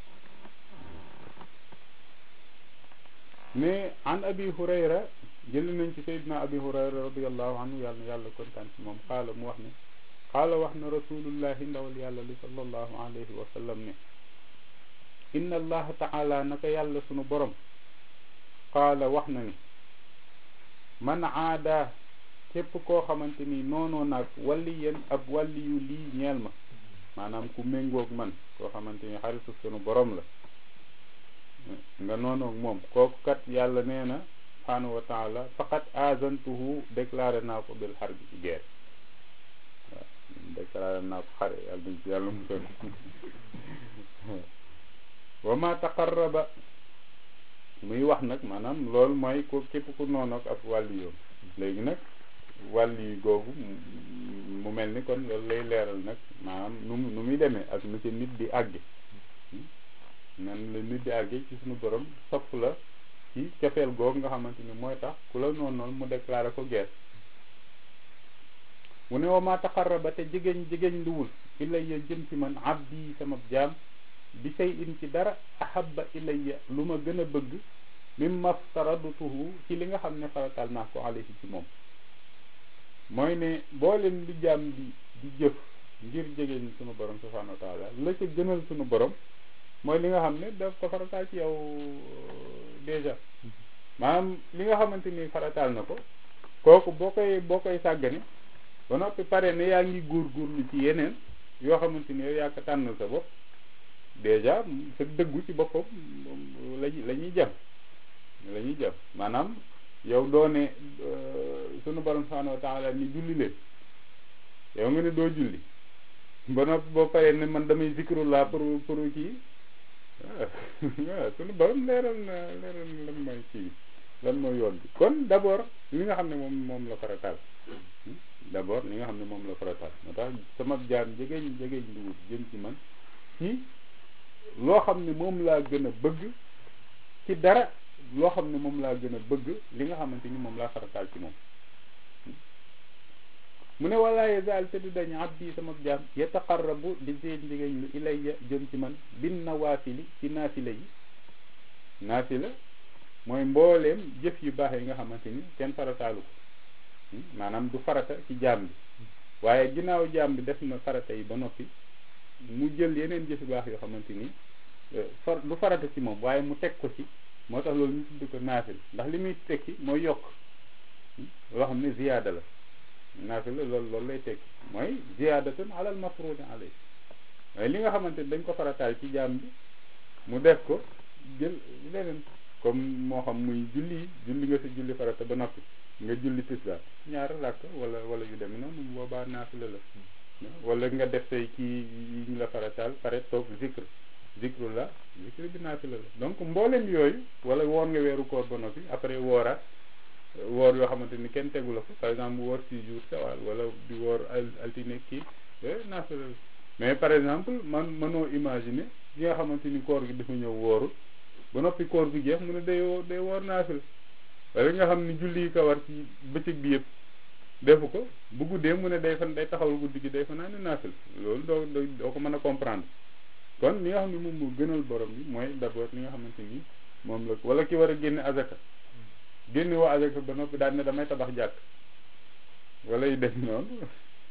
mais an abi hurayra jëli nañ ci sayyidina abi hurayra radiallahu anhu yàlla na yàlla kontaan ci moom xaala mu wax ne xaala wax na rasulullahi ndawal yàlla li sallallahu alayhi wa sallam ne inna allaha taala naka yàlla sunu borom qaala wax na ni man aada képp koo xamante ni noonoo naag walli yéen ab walli yu lii ñeel ma maanaam ku méngoog man koo xamante ni xaritu sunu borom la nga noonoog moom kooku kat yàlla nee na subhanahu wa taala faqat azantuhu déclaré naa ko bil xar bi ci guerre waaw déclaré naa ko xare yàlla nañ ci yàlla musal wa ma taqarraba muy wax nag maanaam loolu mooy ko képp ku noonoog ak wàlli yoom léegi nag wàlli googu mu mel ni kon loolu lay leeral nag maanaam nu mu nu muy demee ak nu ci nit di àgge nan la nit di àgge ci suñu borom sopp la ci cofeel googu nga xamante ni mooy tax ku la noonu noonu mu déclaré ko guerre mu ne wa ma taqarraba te jigéen jigéen luwul ilayya jëm ci man abdi sama jaam bi say in ci dara ahabba ilayya lu ma gën a bëgg mimma ftaradtuhu ci li nga xam ne faratal naa ko alayhi ci moom mooy ne booleen li jaam di di jëf ngir jegeñ sunu borom subhanahu wa taala la ca gënal sunu borom mooy li nga xam ne daf ko farataal ci yow déjà maanaam li nga xamante ni farataal na ko kooku boo koy boo koy sàggane ba noppi pare ne yaa ngi góorgóorlu ci yeneen yoo xamante ni yow yaa ko tànnal sa bopp déjà sa dëggu ci boppam la la ñuy jam la ñuy jam maanaam yow doo ne sunu borom subhanahu wa taala ni julli leen yow nga ne doo julli ba noppi boo paree ne man damay zikrullah pour pour kii waaw sunu borom leeral na leeral na lan mooy kii lan mooy yoon bi kon d'abord li nga xam ne moom moom la farataal d'abord li nga xam ne moom la farataal moo tax sama jaam jegeñ jegeñ dugub jëm ci man ci loo xam ne moom laa gën a bëgg ci dara loo xam ne moom laa gën a bëgg li nga xamante ni moom laa farataal ci moom mu ne walaa yazal te du dañ abdi sama jaam yataqarrabu di seen jigéen lu ilayya jëm ci man bin nawaafili ci naafila yi naafila mooy mbooleem jëf yu baax yi nga xamante ni kenn farataalu ko maanaam du farata ci jaam bi waaye ginnaaw jaam bi def na farata yi ba noppi mu jël yeneen jëf yu baax yoo xamante ni far du farata ci moom waaye mu teg ko ci moo tax loolu ñu tudd ko naafil ndax li muy tekki mooy yokk loo xam ne ziyaada la naafila loolu loolu lay tekki mooy ziyaadatun alal mafruudi alay waaye li nga xamante ni dañ ko farataal ci jaam bi mu def ko jël leneen comme moo xam muy julli julli nga sa julli farata ba noppi nga julli tisbaar ñaar rakk wala wala yu demee noonu boobaa naafila la wala nga def say kii yi ñu la farataal pare toog zikr zikru la zikr bi naafila la donc mboolem yooyu wala woor nga weeru koor ba noppi après wooraat woor yoo xamante ni kenn tegu la ko par exemple woor six jours sawal wala di woor altine kii naafila la mais par exemple man mënoo imaginer yi nga xamante ni koor gi dafa ñëw wooru ba noppi koor gi jeex mu ne day woo day woor naafila wala nga xam ni julli yi ko war ci bëccëg bi yëpp defu ko bu guddee mu ne day fan day taxawal guddi gi day fa naa ne naafila loolu doo doo ko mën a comprendre kon li nga xam ne moom moo gënal borom bi mooy d'abord li nga xamante ni moom la wala ki war a génne azaka génne woo azaka ba noppi daal ne damay tabax jàkk wala yu dem noonu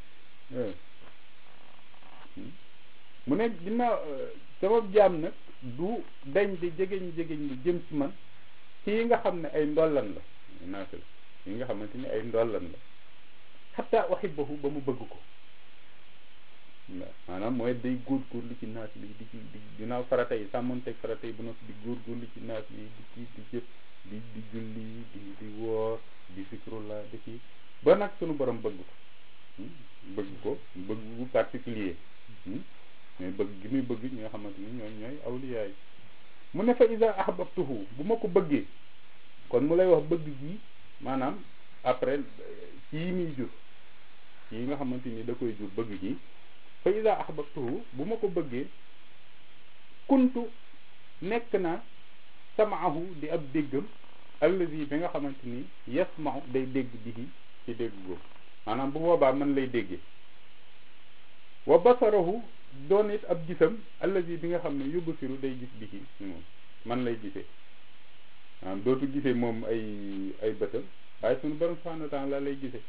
mu ne ginnaaw sama jaam nag du dañ di jegeñ jegeñ lu jëm ci man ci yi nga xam ne ay ndollan la naafila yi nga xamante ni ay ndollan la xataa uhibbahu ba mu bëgg ko waaw maanaam mooy day góorgóorlu ci naas bi di ci di ginnaaw farata yi sàmmonteeg farata yi ba noppi di góorgóorlu ci naas bi di ci di jëf di di julli di di woor di zikrullah di ci ba nag sunu borom bëgg ko bëgg ko bëgg bu particulier mais bëgg gi muy bëgg ñi nga xamante ni ñooy ñooy awliyaay mu ne fa isa ahbabtuhu bu ma ko bëggee kon mu lay wax bëgg gi maanaam après ci yi muy jur ci yi nga xamante ni da koy jur bëgg gi fa isa ahbabtuhu bu ma ko bëggee kuntu nekk na samaahu di ab déggam allazi bi nga xamante ni yasmahu day dégg bihi ci dégg googu maanaam bu boobaa man lay déggee wa basarahu doon it ab gisam allazi bi nga xam ne yubsiru day gis bihi moom man lay gisee maanaam dootu gisee moom ay ay bëtam waaye sunu borom subhanahu wa taala lay gisee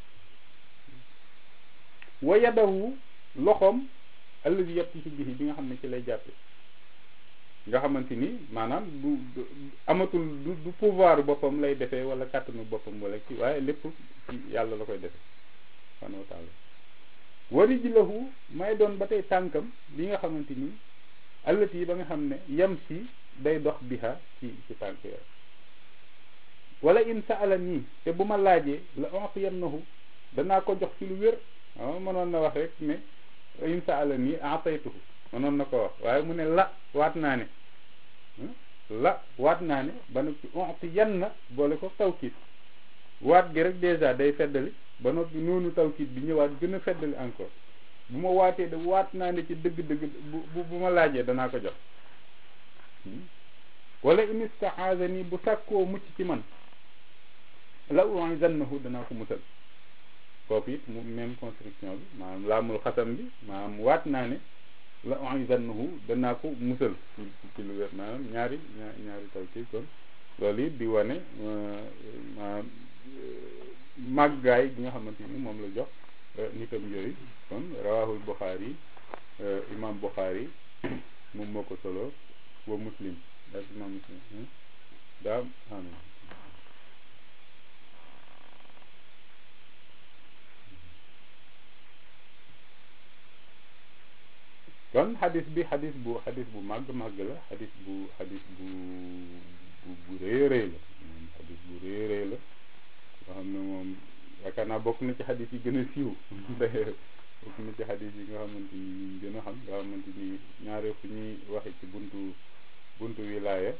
wa yadahu loxoom allazi yabtisu bihi bi nga xam ne ci lay jàppe nga xamante ni maanaam du amatul du du pouvoir boppam lay defee wala kàttanu boppam wala kii waaye lépp ci yàlla la koy defee subhanahu wa taala wari ji lahu may doon ba tey tànkam bi nga xamante ni allati yi ba nga xam ne yam si day dox biha ci ci tànk yooyu wala in saala nii te bu ma laajee la ontiyannahu danaa ko jox ci lu wér waaw mënoon na wax rek ne in saala nii ataytuhu mënoon na ko wax waaye mu ne la waat naa ne la waat naa ne ba noppi ontiyanna boole ko tawkiit waat gi rek dèjà day feddali ba noppi noonu tawkiit bi ñëwaat gën a feddali encore bu ma waatee de waat naa ne ci dëgg-dëgg bu bu ma laajee danaa ko jox wala in istaazani bu sàkkoo mucc ci man la u'izannahu danaa ko musal foofu it mu même construction bi maanaam laamul xasam bi maanaam waat naa ne la u'izannahu danaa ko musal ci ci lu wér maanaam ñaari ñaari tawkiit kon loolu it di wane maanaam màggaay gi nga xamante ni moom la jox nitam yooyu kon rawahul Buxaari imam Buxaari moom moo ko solo wa muslim daal imam muslim daa amin kon xadis bi xadis bu xadis bu màgg màgg la xadis bu xadis bu bu bu rëy rëy la moom xadis bu rëy rëy la nga xam ne moom yaakaar naa bokk na ci xadis yi gën a siiw bokk na ci xadis yi nga xamante ni ñu gën a xam nga xamante ni ñaare fu ñuy waxe ci buntu buntu wilaaya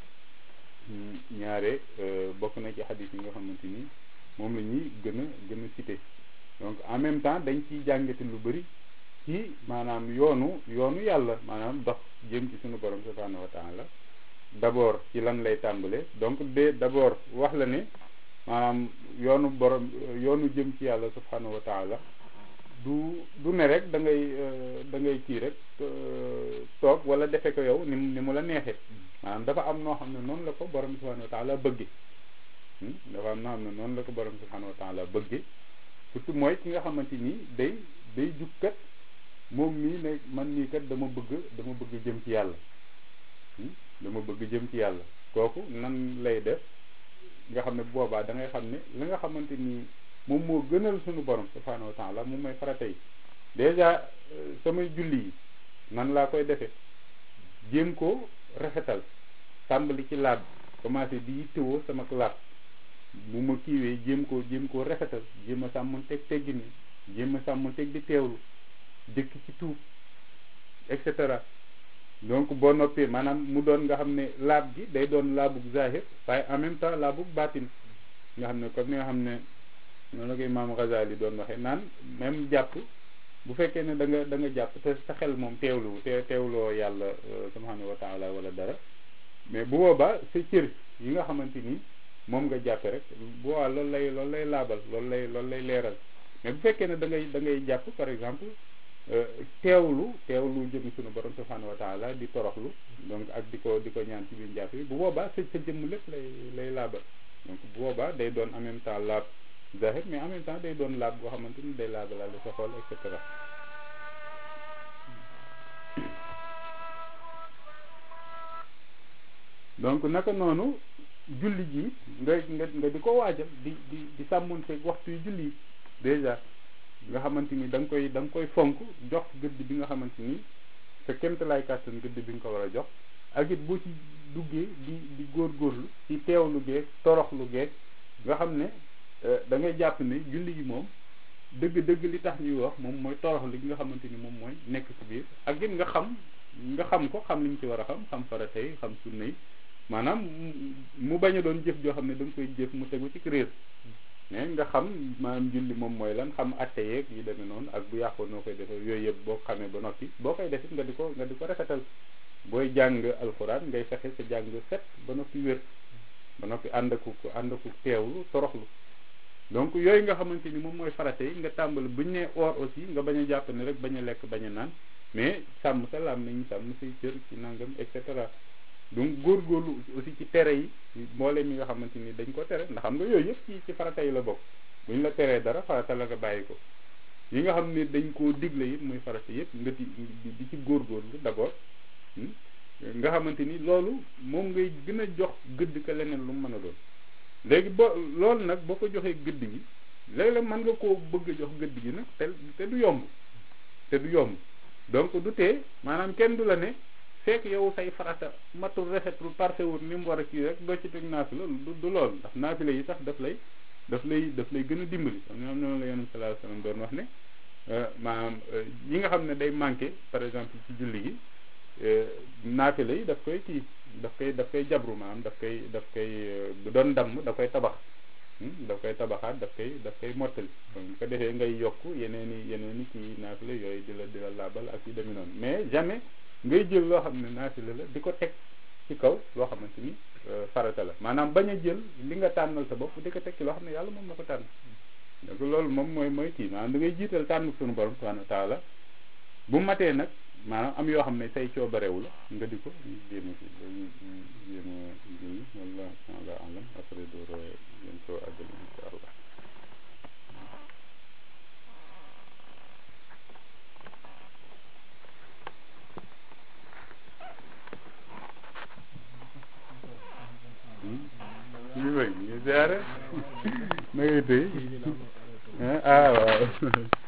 ñaare bokk na ci xadis yi nga xamante ni moom la ñuy gën a gën a cité donc en même temps dañ ciy jàngate lu bëri ci maanaam yoonu yoonu yàlla maanaam dox jëm ci sunu borom subhanahu wa taala d'abord ci lan lay tàmbale donc de d'abord wax la ne maanaam yoonu borom yoonu jëm ci yàlla subhanahu wa taala du du ne rek da ngay da ngay kii rek toog wala defe ko yow ni ni mu la neexee maanaam dafa am noo xam ne noonu la ko borom subhanahu wa taala bëgge dafa am noo xam ne noonu la ko borom subhanahu wa taala bëgge surtout mooy ki nga xamante ni day day jukkat moom mii ne man nii kat dama bëgg dama bëgg jëm ci yàlla dama bëgg jëm ci yàlla kooku nan lay def nga xam ne bu boobaa da ngay xam ne li nga xamante ni moom moo gënal suñu borom subhanahu wa taala moom mooy farata yi déjà samay julli yi nan laa koy defee jéem ko rafetal tàmbali ci laab commencé di yittewoo sama laab bu ma kiiwee jéem ko jéem koo rafetal jéem a sàmmoon teg teggin jéem a sàmmoon teg di teewlu jëkk ci tuub et cetera donc boo noppee maanaam mu doon nga xam ne laab gi day doon laabug zahir waaye en même temps laabug baatin nga xam ne comme ni nga xam ne noonu la ko imaam Ghazali doon waxee naan même jàpp bu fekkee ne da nga da nga jàpp te sa xel moom teewlu te teewloo yàlla subhanahu wa taala wala dara mais bu boobaa sa cër yi nga xamante ni moom nga jàppe rek bu boobaa loolu lay loolu lay laabal loolu lay loolu lay leeral mais bu fekkee ne da ngay da ngay jàpp par exemple teewlu teewlu jëm suñu borom subhanahu wa taala di toroxlu donc ak di ko di ko ñaan ci biir njàpp bi bu boobaa sa sa jëmm lépp lay lay laabal donc bu boobaa day doon en même temps laab zahir mais en même temps day doon laab boo xamante ni day laabalaale sa xol et cetera donc naka noonu julli ji nga nga nga di ko waajal di di di sàmmonte waxtu yu julli yi déjà nga xamante ni da nga koy da nga koy fonk jox gëdd bi nga xamante ni sa kéemtalaay kàttan gëdd bi nga ko war a jox ak it boo ci duggee di di góorgóorlu ci teewlu geeg toroxlu geeg nga xam ne da ngay jàpp ne julli gi moom dëgg-dëgg li tax ñuy wax moom mooy toroxlu gi nga xamante ni moom mooy nekk ci biir ak it nga xam nga xam ko xam li ñu ci war a xam xam farata yi xam sunna yi maanaam mu bañ a doon jëf joo xam ne da nga koy jëf mu tegu ci réer mais nga xam maanaam julli moom mooy lan xam atte yeeg yi demee noonu ak bu yàqoo noo koy defee yooyu yëpp boo xamee ba noppi boo koy defit nga di ko nga di ko rafetal booy jàng alxuraan ngay fexe sa jàng set ba noppi wér ba noppi ànd aku ànd aku teewlu toroxlu donc yooyu nga xamante ni moom mooy farate yi nga tàmbali bu ñu nee or aussi nga bañ a jàpp ne rek bañ a lekk bañ a naan mais sàmm sa laam nañu sàmm say cër ci nangam et cetera donc góorgóorlu aussi ci tere yi mboolem yi nga xamante ni dañ ko tere ndax xam nga yooyu yëpp ci ci farata yi la bokk bu ñu la teree dara farata la nga bàyyi ko yi nga xam ne dañ koo digle it muy farata yëpp nga di di ci góorgóorlu d'abord nga xamante ni loolu moom ngay gën a jox gëdd ka leneen lu mu mën a doon léegi ba loolu nag boo ko joxee gëdd gi léeg-léeg mën nga koo bëgg a jox gëdd gi nag te te du yomb te du yomb donc du tee maanaam kenn du la ne fekk yow say farata matul rafetul parfait wul ni mu war a kii rek doo ci teg naafila du du loolu ndax naafila yi sax daf lay daf lay daf lay gën a dimbali am ñoom ñoom la yonent sallallahu alayhi wasallam doon wax ne maanaam yi nga xam ne day manqué par exemple ci julli gi naafila yi daf koy kii daf koy daf koy jabru maanaam daf koy daf koy bu doon damm da koy tabax daf koy tabaxaat daf koy daf koy mottali donc bu ko defee ngay yokk yeneen i yeneen i kii naafila yooyu di la di la laabal ak yu demee noonu mais jamais ngay jël loo xam ne naafila la di ko teg ci kaw loo xamante ni farata la maanaam bañ a jël li nga tànnal sa bopp di ko teg ci loo xam ne yàlla moom na ko tànn donc loolu moom mooy mooy kii maanaam da ngay jiital tànn suñu borom subhanahu wa taala bu matee nag maanaam am yoo xam ne say coobarewu la nga di ko jéem a si dañuy jéem a jël wala taala alam après door yéen koo àggal insha allah ñu bëgg ñu ziare na ngay tëy ah waaw